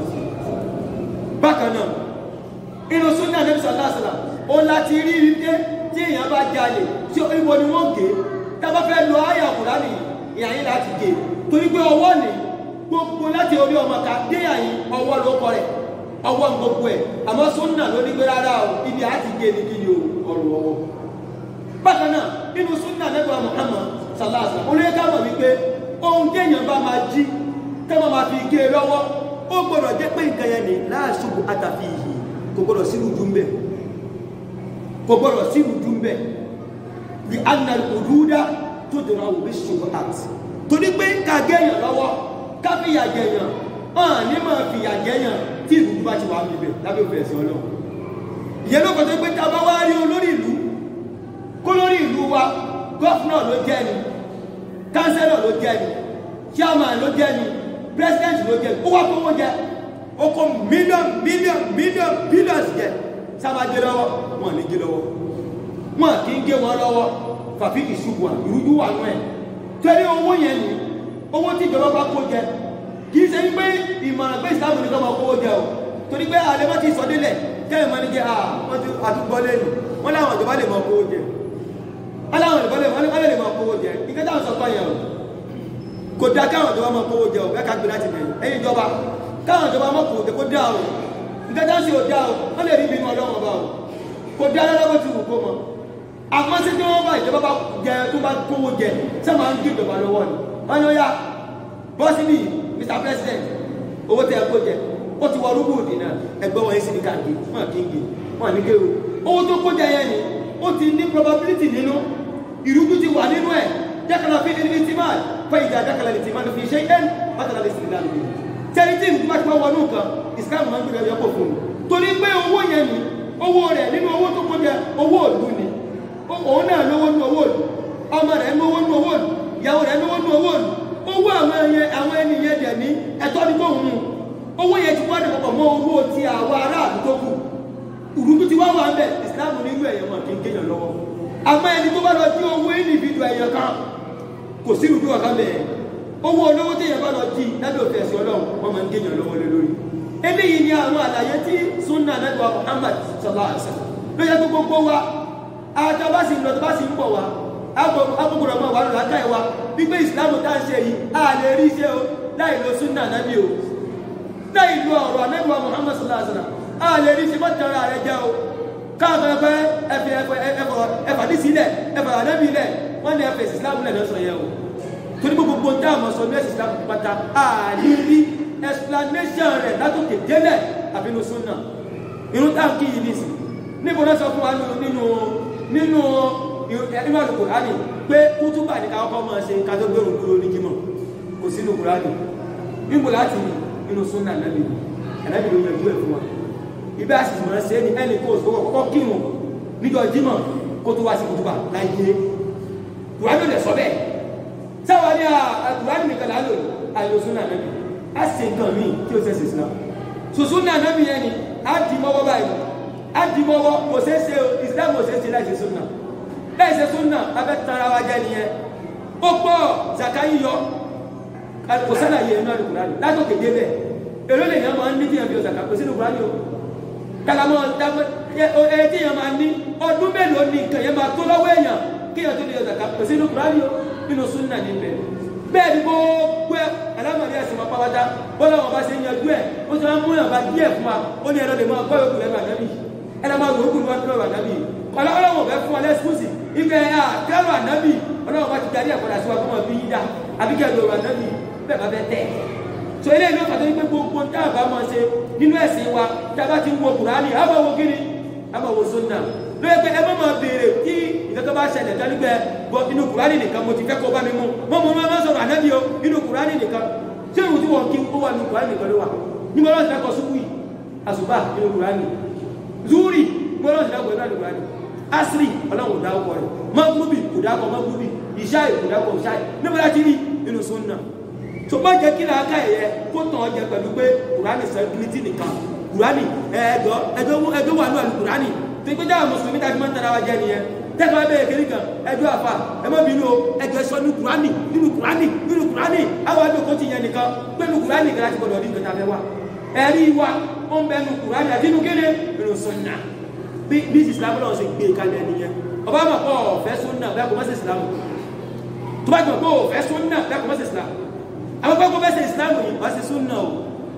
B: bákan náà inú sunna Nabi sallallahu alaihi wasallam ó láti rí ike tí èèyàn bá jalè tí ibo ni wọ́n gé tábà fẹ́ lọ àyà Kùránì ìyá yín láti gé torí pé ọwọ́ ni gbogbo láti orí ọmọ ká dé àyín ọwọ́ ló kọ rẹ̀ ọwọ́ gbogbo ẹ̀ àmọ́ sunna ló ní pé rárá o ibi àti gé ni kí ni o ọrùn ọwọ́ bákan náà inú sunna Nabi Muhammad sallallahu alaihi wasallam olóyè ká mọ̀ wípé ohun téèyàn bá máa jí tẹ́wọ́n máa fi gé e lọ́wọ́ ó gbọ́dọ̀ jẹ́ pé nǹkan yẹn ni láàṣùgbọ́ àtàfi ìhì kò gbọ́dọ̀ sí ìrùjú ń bẹ̀ kò gbọ́dọ̀ sí ìrùjú ń bẹ̀ the anal òdúdá tó dèrò àwọn òbí ṣùgbọ́ àti torí pé ká gẹ̀yàn lọ́wọ́ ká fi yà gẹ̀yàn hàn ní máa fìyà jẹyàn tí ìlú bá ti wà níbẹ̀ lábẹ́ òfin ẹ̀sìn ọlọ́run ìyẹn ló kọjá pé tá a bá wá rí olórí ìlú kó lórí ìlú wa gọ́fúnà ló jẹ́ ni kánsẹ́lọ̀ ló jẹ́ ni chairman ló jẹ́ ni president ló jẹ́ ni ó wá kówó jẹ ó kó mílíọ̀nù mílíọ̀nù mílíọ̀nù bílíọ̀nù jẹ sábà gé lọ́wọ́ wọn ní gé lọ́wọ́ wọn kì í gé wọn lọ́wọ́ fàfi ìṣubú à ìrújú wà nù ẹ̀ torí owó yẹn ni owó tí ìjọba bá kó jẹ kì í ṣe pé ìmọ̀ràn pé ìsìlámù ní kọ́ máa kówó jẹ o torí pé àlẹ́ wọn ti sọ délẹ̀ jẹ́ ìmọ̀ ní jẹ́ wọ́n ti àdúgbò lẹ́nu wọ́n láwọn ìjọba lè máa kówó jẹ wọ́n láwọn ìjọba lè wọ́n lè máa kówó jẹ ìgbẹ́ táwọn sọ kọ́ yẹn o kò dá káwọn ìjọba máa kówó jẹ o bẹ́ẹ̀ ká gbé láti bẹ̀rẹ̀ ẹ̀yin ìjọba káwọn ìjọba máa kówó jẹ kó dá o ìgbẹ́ táwọn sì ò dá o wọ́n lè rí ibi inú ọlọ́wọ́n bá o kò dá lọ́wọ́ tí wù kó mọ àmọ́ sí tí wọ́n bá ìjọba bá jẹ tó bá kówó jẹ sẹ́ máa ń gé ìjọba lọ́wọ́ ni wọ́n ní ó yá bọ́sí bíi Mr President owó tẹ ẹ kó jẹ ó ti wọ rúbù òdì náà ẹgbẹ́ wọn yẹn sì ní káàkiri wọn kì í gé wọn ní kéwò owó tó kó jẹ yẹn ni ó ti ní probability nínú ìrújú ti wà nínú ẹ dákàlà fi ẹni tí máa fẹ ìjà dákàlà lè ti máa fi ṣe ẹn bàtàlà lè sì ní lálẹ́ tẹ́lí tí ìlú máa ti máa wọnú nǹkan Islam máa ń gbé ẹyọ pọ̀ fún un torí pé owó yẹn ni owó rẹ̀ nínú owó tó kó jẹ owó òlú ni òun náà lówó nínú owó òlú ọmọ rẹ̀ lówó nínú owó òlú ìyàwó rẹ̀ lówó nínú owó òlú owó àwọn ẹyẹ àwọn ẹni yẹn dẹ̀ ní ẹ̀tọ́ ní tó ń mú owó yẹn ti wá dẹ̀pọ̀ mọ́ owó ti àwọn aráàlú tó kù ìrújú ti wá wà ń bẹ̀ ìsìláàmù nínú ẹ̀yẹ wọn kì í kéèyàn lọ́wọ́ àmọ́ ẹni tó bá lọ jí owó individu ẹ̀yẹ kan kò sí ìrújú ọ̀kan bẹ̀ owó olówó tí èèyàn bá lọ jí lábẹ́ òfin ẹ̀sìn ọlọ́run wọ́n máa ń kéèyàn lọ́wọ́ lé lórí eléyìí ni àwọn àlàyé tí sunna nàgbà Muhammad sallallahu alaihi wasallam ló yẹ kó gbogbo wa àtàbá sì ń lọ tó bá sì ń bọ̀ wá agbègbè ọmọ wa lọ́la ká ẹ̀ wa wípé ìsìláàmù tá à ń ṣe yìí a lè rí iṣẹ́ o láì lo sunna nàbí o láì lo ọ̀rọ̀ anábì wa Muhammad sallallahu alaihi wasallam a lè rí iṣẹ́ mọ́tara rẹ jẹ́ o káàkiri ẹgbẹ́ ẹfẹ ẹfẹ ẹfà ní sílẹ̀ ẹfà ànábì lẹ̀ wọ́n ní ẹfẹ ìsìláàmù lẹ̀ lọ́sọ̀ yẹ o torí gbogbo tá a mọ̀ sọ ní ẹ̀sìn ìsìláàmù pátá a lè rí explanation rẹ̀ látòkè délẹ̀ àbínú sunna irun táwọn kì í nìsí níbo náà sọ fún wa nínú nínú inú àlùkùránì pé kútúbà ní ká kọ́kọ́ máa ṣe ká tó gbẹ̀rù dúró ní jímọ̀ kò sínú kùránì níbo láti inú súnà nàbì ànábì ló yanjú ẹ̀ fún wa ibi àṣìṣe máa ṣe ní ẹnì kó òṣùwọ̀ kọ́kọ́ kírun níjọ́ jímọ̀ kó tó wá sí kútúbà láyé kùránì lè sọ bẹ́ẹ̀ sáwọn ní kùránì nìkan lálò àìlò súnà nàbì á sì nǹkan míì tí ó ṣẹ̀ṣẹ̀ sílá sùsúnà nàbì yẹn ni á dì mọ́wọ́ báyìí á dì mọ́wọ́ kò ṣeé ṣe ìsìlámù kò ṣeé ṣe láì ṣe súnà láìsẹ súnà abẹ tara wa jẹ nìyẹn ó pọ̀ zaka yíyọ kò sẹ́nà yẹ inú àlùkùrá ni látòkè débẹ̀ èrò lè yàn máa ń ní tí yàn fi zaka kò sínú kùrá ni o kalamọ dàgbẹ ẹ tí yàn máa ní ọdún mélòó ni nǹkan yẹn máa tó lọ́wọ́ èèyàn kí yàn tó lè yọ zaka kò sínú kùrá ni o nínú súnà ní bẹ bẹ́ẹ̀ ni gbogbo ẹ alámọdé ẹsìn máa pàwádà bọlá wọn bá ṣe ń yanjú ẹ ó ti máa ń mú yàn bá díẹ̀ fún wa ó ní ẹlọ lè máa gbọ́ yòókù lẹ́nu ànábì ẹ lọ máa wò ó kù ní wọn kúrò ànábì ọlọ́wọ́ bẹ fún ọ lẹ́sùkúsì ibẹ̀ à kẹ́rù ànábì ọlọ́wọ́ bá ti darí ẹ̀kọ́ dà sí wa kó máa bí yín dá àbí kẹ́rù ọ̀rọ̀ ànábì bẹ́ẹ̀ bá bẹ tẹ̀. so eléyìí ló fàtó wípé gbogbo tá a bá máa ṣe nínú ẹ̀sìn wa tá a bá ti ń wo kùránì a máa wo kíni a máa wo sunna ló yẹ pé ẹ má máa béèrè kí ìkẹ́kẹ́ bá ṣẹlẹ̀ dánígbẹ́ bọ inú kùránì nìkan mo ti fẹ́ kó bá mi mú mọ́ mo máa sọ̀rọ̀ ànábì o inú kùránì nìkan ṣé ìwù tí wọ́n kí ó wà nínú kùránì nìkan ló wà ní mo lọ́ọ́ ti dákọ̀ sùkúì àṣùbà inú kùránì zúrì mo lọ́ọ́ ti dákọ̀ inú kùránì asiri ọlọ́run dá ọkọ rẹ̀ mọ́gúrúbì kò dákọ̀ mọ́gúrúbì ìṣáì kò dákọ̀ ìṣáì níbo láti rí inú sunna tó bá jẹ́ kí làákà ẹ̀yẹ kó tàn ọ́ jẹ pẹ̀lú pé kùránì sẹ́kìlítì nìkan kùránì ẹ̀ẹ́dọ́ ẹjọ́ wà ní àlù kùránì tó gbé dáhà mùsùlùmí tàbí máa ń tara wa jẹ nìyẹn tẹ́fà bẹ́ẹ̀ kiri kan ẹjọ́ àfà ẹ má bínú o ẹjọ́ sọ ní kùránì nínú kùránì nínú kùránì àwọn àdókò ti yẹn nìkan pẹ̀lú kùránì kan láti gbọdọ̀ rí nǹkan tàbí wa ẹ̀rí wa ó ń bẹnu kùránì àti inú kéde inú sunna bí bí ìsìlámù náà ṣe gbé kalẹ̀ nìyẹn ọba àmọ̀ pọ̀ ọ̀fẹ́ súnà bẹ́ẹ̀ kò má ṣe ìsìlámù tó bá jọ pé ọ̀fẹ́ súnà bẹ́ẹ̀ kò má ṣe ìsìlámù àwọn pẹ́ kó fẹ́ ṣe ìsìlámù yìí wá ṣe súnà o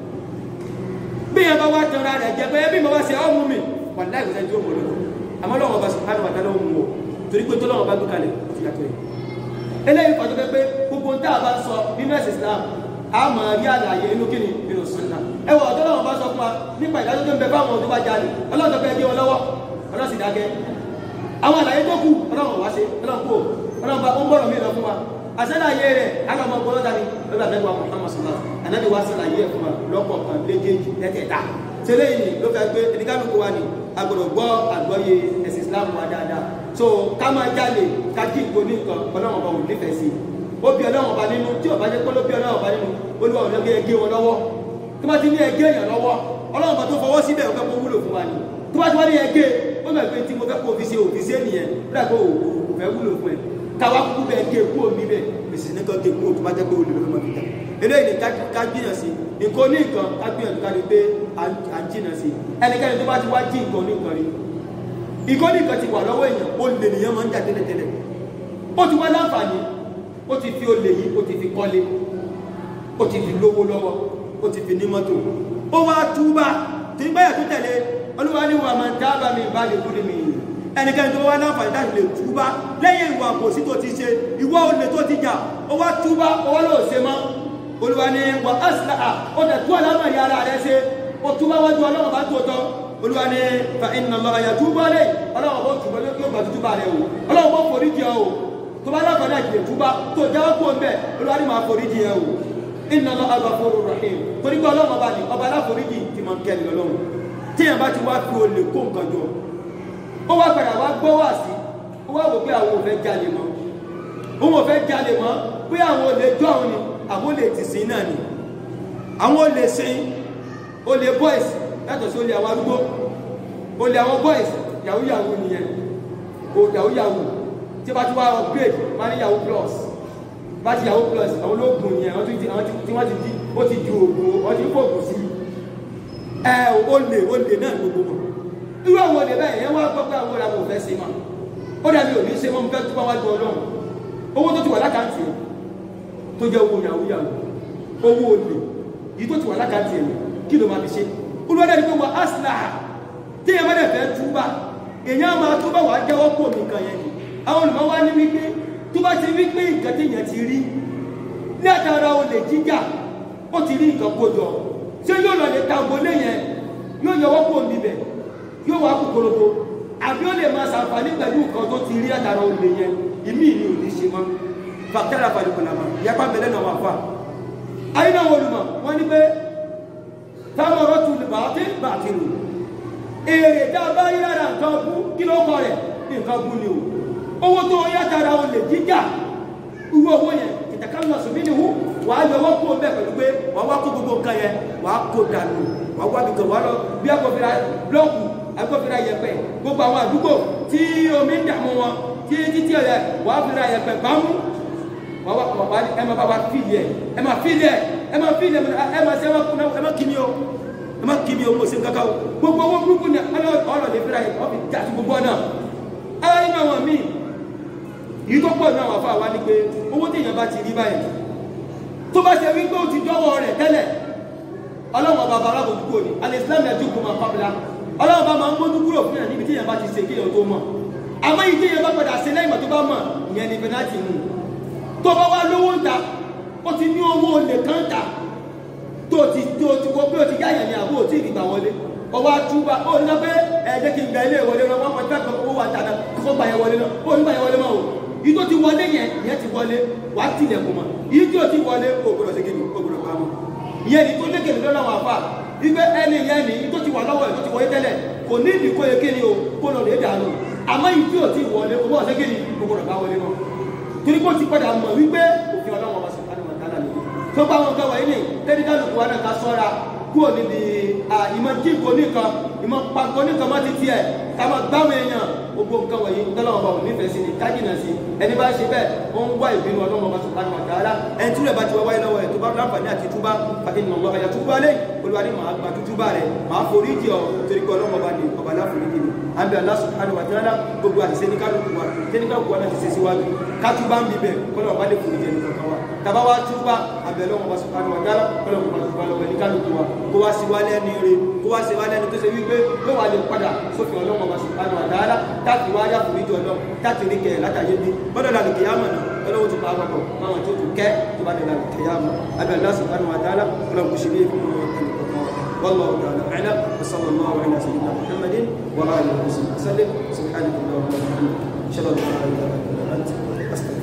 B: bí yẹn bá wá jọra rẹ̀ jẹ pé bí mo bá ṣe ọ́ mú mi wà láì kò sẹ́ni tí ó mọ̀ lọ́wọ́ àmọ́ lọ́wọ́ ọba subhanahu wa ta'ala ó mú o torí pé tó lọ́wọ́ bá gbé kalẹ̀ ó ti yàtọ̀ yìí eléyìí kọjú pé pé gbogbo tá a bá ń sọ nínú ẹ̀sìn ìsìlámù a máa rí àlàyé inú kíni nínú súnà ẹ wọ ọ̀dọ́ lọ́wọ́ bá sọ fún wa nípa ìdájọ́ tó ń bẹ fáwọn tó bá jalè ọlọ́dọ̀ fẹ́ gé wọn lọ́wọ́ ọlọ́sì dákẹ́ àwọn àlàyé tó kù ọlọ́run wá ṣe ọlọ́run kú ọlọ́run bá ó ń bọ̀rọ̀ mí lọ fún wa àṣàlàyé rẹ̀ alọ́mọ gbọ́dọ̀ dání lọ́dọ̀ àdẹ́gbà Muhammad sallallahu anabi wa ṣàlàyé ẹ̀ fún wa lọ́kọ̀ọ̀kan léjèèjì lẹ́tẹ̀ẹ̀ta tẹ́lẹ̀ yìí ló fẹ́ gbé ẹnikálukú wa ni agbọ́dọ̀ gbọ́ àgbọ́yé ẹ̀sìn Islam wa dáadáa so ká máa jalè ká jí ìgbó ní nǹkan ọlọ́run ọba ò nífẹ̀ẹ́ sí i ó bí ọlọ́run ọba nínú tí ọba jẹ́ pé ló bí ọlọ́run ọba nínú olúwa ò lọ́gẹ́ ẹgé wọn lọ́wọ́ tó bá ti ní ẹgé èèyàn lọ́wọ́ ọlọ́run ọba tó fọwọ́ síbẹ̀ ò fẹ́ kó wúlò fún wa ni tó bá ti wá ní ẹgé ó mọ̀ pé tí mo fẹ́ kó fi ṣe òfin ṣe nìyẹn rẹ̀ kó o fẹ́ wúlò fún ẹ káwá kúkú bẹ́ẹ̀ gé kú omi bẹ́ẹ̀ bèsì nìkan gé kú tó bá jẹ́ pé olè ló mọ̀ fi tà eléyìí ni ká gbìyàn sí nǹkan ní nǹkan ká gbìyànjú ká rí pé à ń jìnà sí ẹnikẹ́ni tó bá ti wá jí nǹkan ní nǹkan rí nǹkan ní nǹkan ti wà lọ́wọ́ èèyàn ó lè nìyẹn máa ń jà tẹ́lẹ̀tẹ́lẹ̀ ó ti wá láǹfààní ó ti fi olè yìí ó ti fi kọ́lé ó ti fi lówó lọ́wọ́ ó ti fi ní mọ́tò ó wá túbà tí ń báyà tó tẹ̀lé olúwa ní wàá máa ń dábà mi bá lè kú ní mi ẹnikẹ́ni tó wá láǹfààní láti lè túbà lẹ́yìn ìwà àbòsí tó ti ṣe ìwọ olè tó ti jà ó wá túbà ó wá lóò ṣe mọ́ olúwa ní wà áṣìlá ó dẹ̀ tú àlámà ní ara rẹ̀ ṣe ó túbà wájú ọlọ́run bá tó tọ́ olúwa ní fa iná lọ àyà túbà lè ọlọ́run bó túbà yóò gbà túbà rẹ̀ o ọlọ́run bó forí jẹ o tó bá láǹfààní àti lè túbà tó jáwọ́ kó ń bẹ̀ olúwa ní máa forí jẹ o iná lọ agbàfóró rahim torí pé ọlọ́run ọba ní ọba aláforíjì ti máa ń kẹ́ni ọlọ́run tíyẹn bá ti wá fi olè kó nǹkan jọ ó wá padà wá gbọ́ wá sí ó wá wò pé àwọn ò fẹ́ jalè mọ́ òun ò fẹ́ jalè mọ́ pé àwọn olè jọ àwọn ni àwọn olè tì sí náà ni àwọn olè sin olè boys yàtọ̀ sí olè àwọn arúgbó olè àwọn boys yahoo yahoo nìyẹn o yahoo yahoo tí bá ti wá upgrade wá ní yahoo plus bá ti yahoo plus àwọn olóògùn yẹn àwọn tí wọ́n ti di ó ti ju oògùn wọ́n ti fòògùn sí ẹ olè olè náà gbogbo mọ̀ irú àwọn olè bẹ́ẹ̀ yẹn wá gbọ́ pé àwọn olè àwọn ò fẹ́ ṣe mọ́ ó dàbí òní ṣe mọ́ mo fẹ́ túbọ̀ wájú ọlọ́run owó tó ti wà lákàntì ẹ̀ tó jẹ́ owó yahoo yahoo owó olè yìí tó ti wà lákàntì ẹ̀ kí ló máa fi ṣe olùwádà ni pé wà áṣìláà tí èèyàn bá dẹ̀ fẹ́ túbà èèyàn máa túbà wà á jẹ́wọ́ pò mí kan yẹn ni àwọn olùmọ̀ wá ní wípé tó bá ti rí pé nǹkan téèyàn ti rí ní àtàrà olè jíjà ó ti rí nǹkan kó jọ ṣé yóò lọ lè ta gbolé yẹn yóò yọwọ́ pò mí bẹ̀ yóò wá kúkúrúkú àbí ó lè máa ṣàǹfààní pẹ̀lú nǹkan tó ti rí àtàrà olè yẹn ìmí ni ò ní ṣe mọ́ fàkẹ́rà fàlùkùnàmà yapa bẹ̀rẹ̀ náà wà fà ayé náà olùmọ̀ wọ́n ní pé táwọn ọ̀rọ̀ tún lè bàtí bàtí nù èrè tá a bá rí lára nǹkan bú kí ló kọ rẹ̀ nǹkan bú ni o owó tó yá tara o lè jíjà irú owó yẹn ìtàkà lọ sùn mí ni hu wà á yọwọ́ kó bẹ́ẹ̀ pẹ̀lú pé wà á wá kó gbogbo nǹkan yẹn wà á kó dànù wà á wá bìkan wà á lọ bí agbófinra blọọkù agbófinra yẹpẹ gbogbo àwọn àdúgbò tí omi ń dààmú wọn tí títí ẹ̀ wà á fira yẹpẹ gbámú wà á wà á ẹ máa bá wa fìlì ẹ ẹ máa fìlì ẹ ẹ máa fìlì ẹ ẹ máa ṣe ẹ máa kí mi o ẹ má kí mi o mo ṣe nǹkan kan o gbogbo owó burúkú ni ọlọ́ lè fira yẹ ọ̀fi já sí gbogbo ọ̀nà ayé inú àwọn míì yìí tó pọ̀ ní àwọn afọ àwa ni pé owó téèyàn bá ti rí báyìí tó bá ṣe wípé ó ti dọ́wọ́ rẹ̀ tẹ́lẹ̀ ọlọ́wọ́n bàbá alábòjú kúrò ní alẹ́ islam ẹ̀ dúkùú máa pàbílà ọlọ́wọ́n bá máa ń mójú kúrò fún yàn níbi téèyàn bá ti ṣe kéèyàn tó mọ̀ àmọ́ yìí téèyàn bá padà ṣe lẹ́yìn tó bá mọ̀ ìyẹn ni penalty mú tó bá wá lówó ń ta ó ti ní owó olè kan ta tó ti tó ti wọ pé o ti yáyàn ní àbó tí ìgbà wọlé ọwọ́ àtúbà ó ní pé ẹ jẹ́ kí n gba ilé ìwọlé náà wọ́n pàtàkì kan owó àtàdá kó gba yẹn wọlé náà ó ní gba yẹn wọlé máa o yìí tó ti wọlé yẹn ìyẹn ti wọlé wà á tilẹ̀kùn mọ́ yìí tí o ti wọlé o gbọdọ̀ ṣe kíni o gbọdọ̀ pa mọ́ ìyẹn ni tó lékè ní lọ́nà wà fà ibẹ̀ ẹni yẹn ni tó ti wà lọ́wọ́ ẹ̀ tó ti wọlé tẹ́lẹ̀ kò ní ìdí kó yẹ kíni o kó lọ lè dànù àmọ́ yìí tí o ti wọlé o gbọdọ̀ ṣe kíni o gbọdọ̀ bá wọlé náà torí kó ti padà mọ̀ wípé òfin ọlọ́wọ́ wa sọ̀rọ̀ àdìmọ̀ dáná ni tó bá wọn kẹwàá yìí ni tẹ́lifíkàlùkù wa náà ká sọ́ra kúrò níbi ìmọ̀ jí nǹkan nìkan ìmọ̀ pa nǹkan nìkan má ti tiẹ̀ ká máa gbáwọn èèyàn gbogbo nǹkan wọ̀nyí tọ́lọ́wọ́n bá wọn nífẹ̀ẹ́ sí ni kájìnà sí ẹni bá ṣe bẹ́ẹ̀ ó ń wá ìbínú ọlọ́wọ́n bá subhanahu wa ta'ala ẹni tí rẹ̀ bá ti wá wáyé lọ́wọ́ ẹ̀ tó bá láǹfààní àti túbá fàkì nà lọ́wọ́ ẹ̀yà túbá lé olúwa ní màá gba túbá rẹ̀ màá forí jì ọ́ torí pé ọlọ́wọ́n bá ní ọba láforíjì ni àbí Allah subhanahu wa ta'ala gbogbo àti sẹ́ni kálukú wa sẹ́ni kálukú wa náà ti ṣe síwájú kátúbá ń bíbẹ̀ kọ́lọ́ bá lè forí jẹ nìkan kan wa tàbá wa túbá àbẹ̀ ọlọ́wọ́n bá subhanahu wa ta'ala kọ́lọ́ bá túbá lọ́wọ́ ẹni kálukú wa kó wá sí wálé ẹni rè kó wá sí wálé ẹni tó ṣe wípé ló wà lè padà sófin ọlọ́wọ́n bá subhanahu wa ta'ala táàkì wá yá forí jọ lọ táàkì rí kẹ látàyé bí bọ́dọ̀ làlù kìyàmọ̀ náà ọlọ́wọ́ ti pa àpapọ̀ máwọn tó tún kẹ́ tó bá lè làlù kìyàmọ̀ àbẹ̀ Allah subhanahu wa ta'ala ọlọ́wọ́ kò ṣe bí fún ẹnì kọ̀ọ̀kan والله تعالى اعلم وصلى الله على سيدنا محمد واله وصحبه وسلم سبحانك اللهم وبحمدك اشهد ان لا اله الا انت استغفرك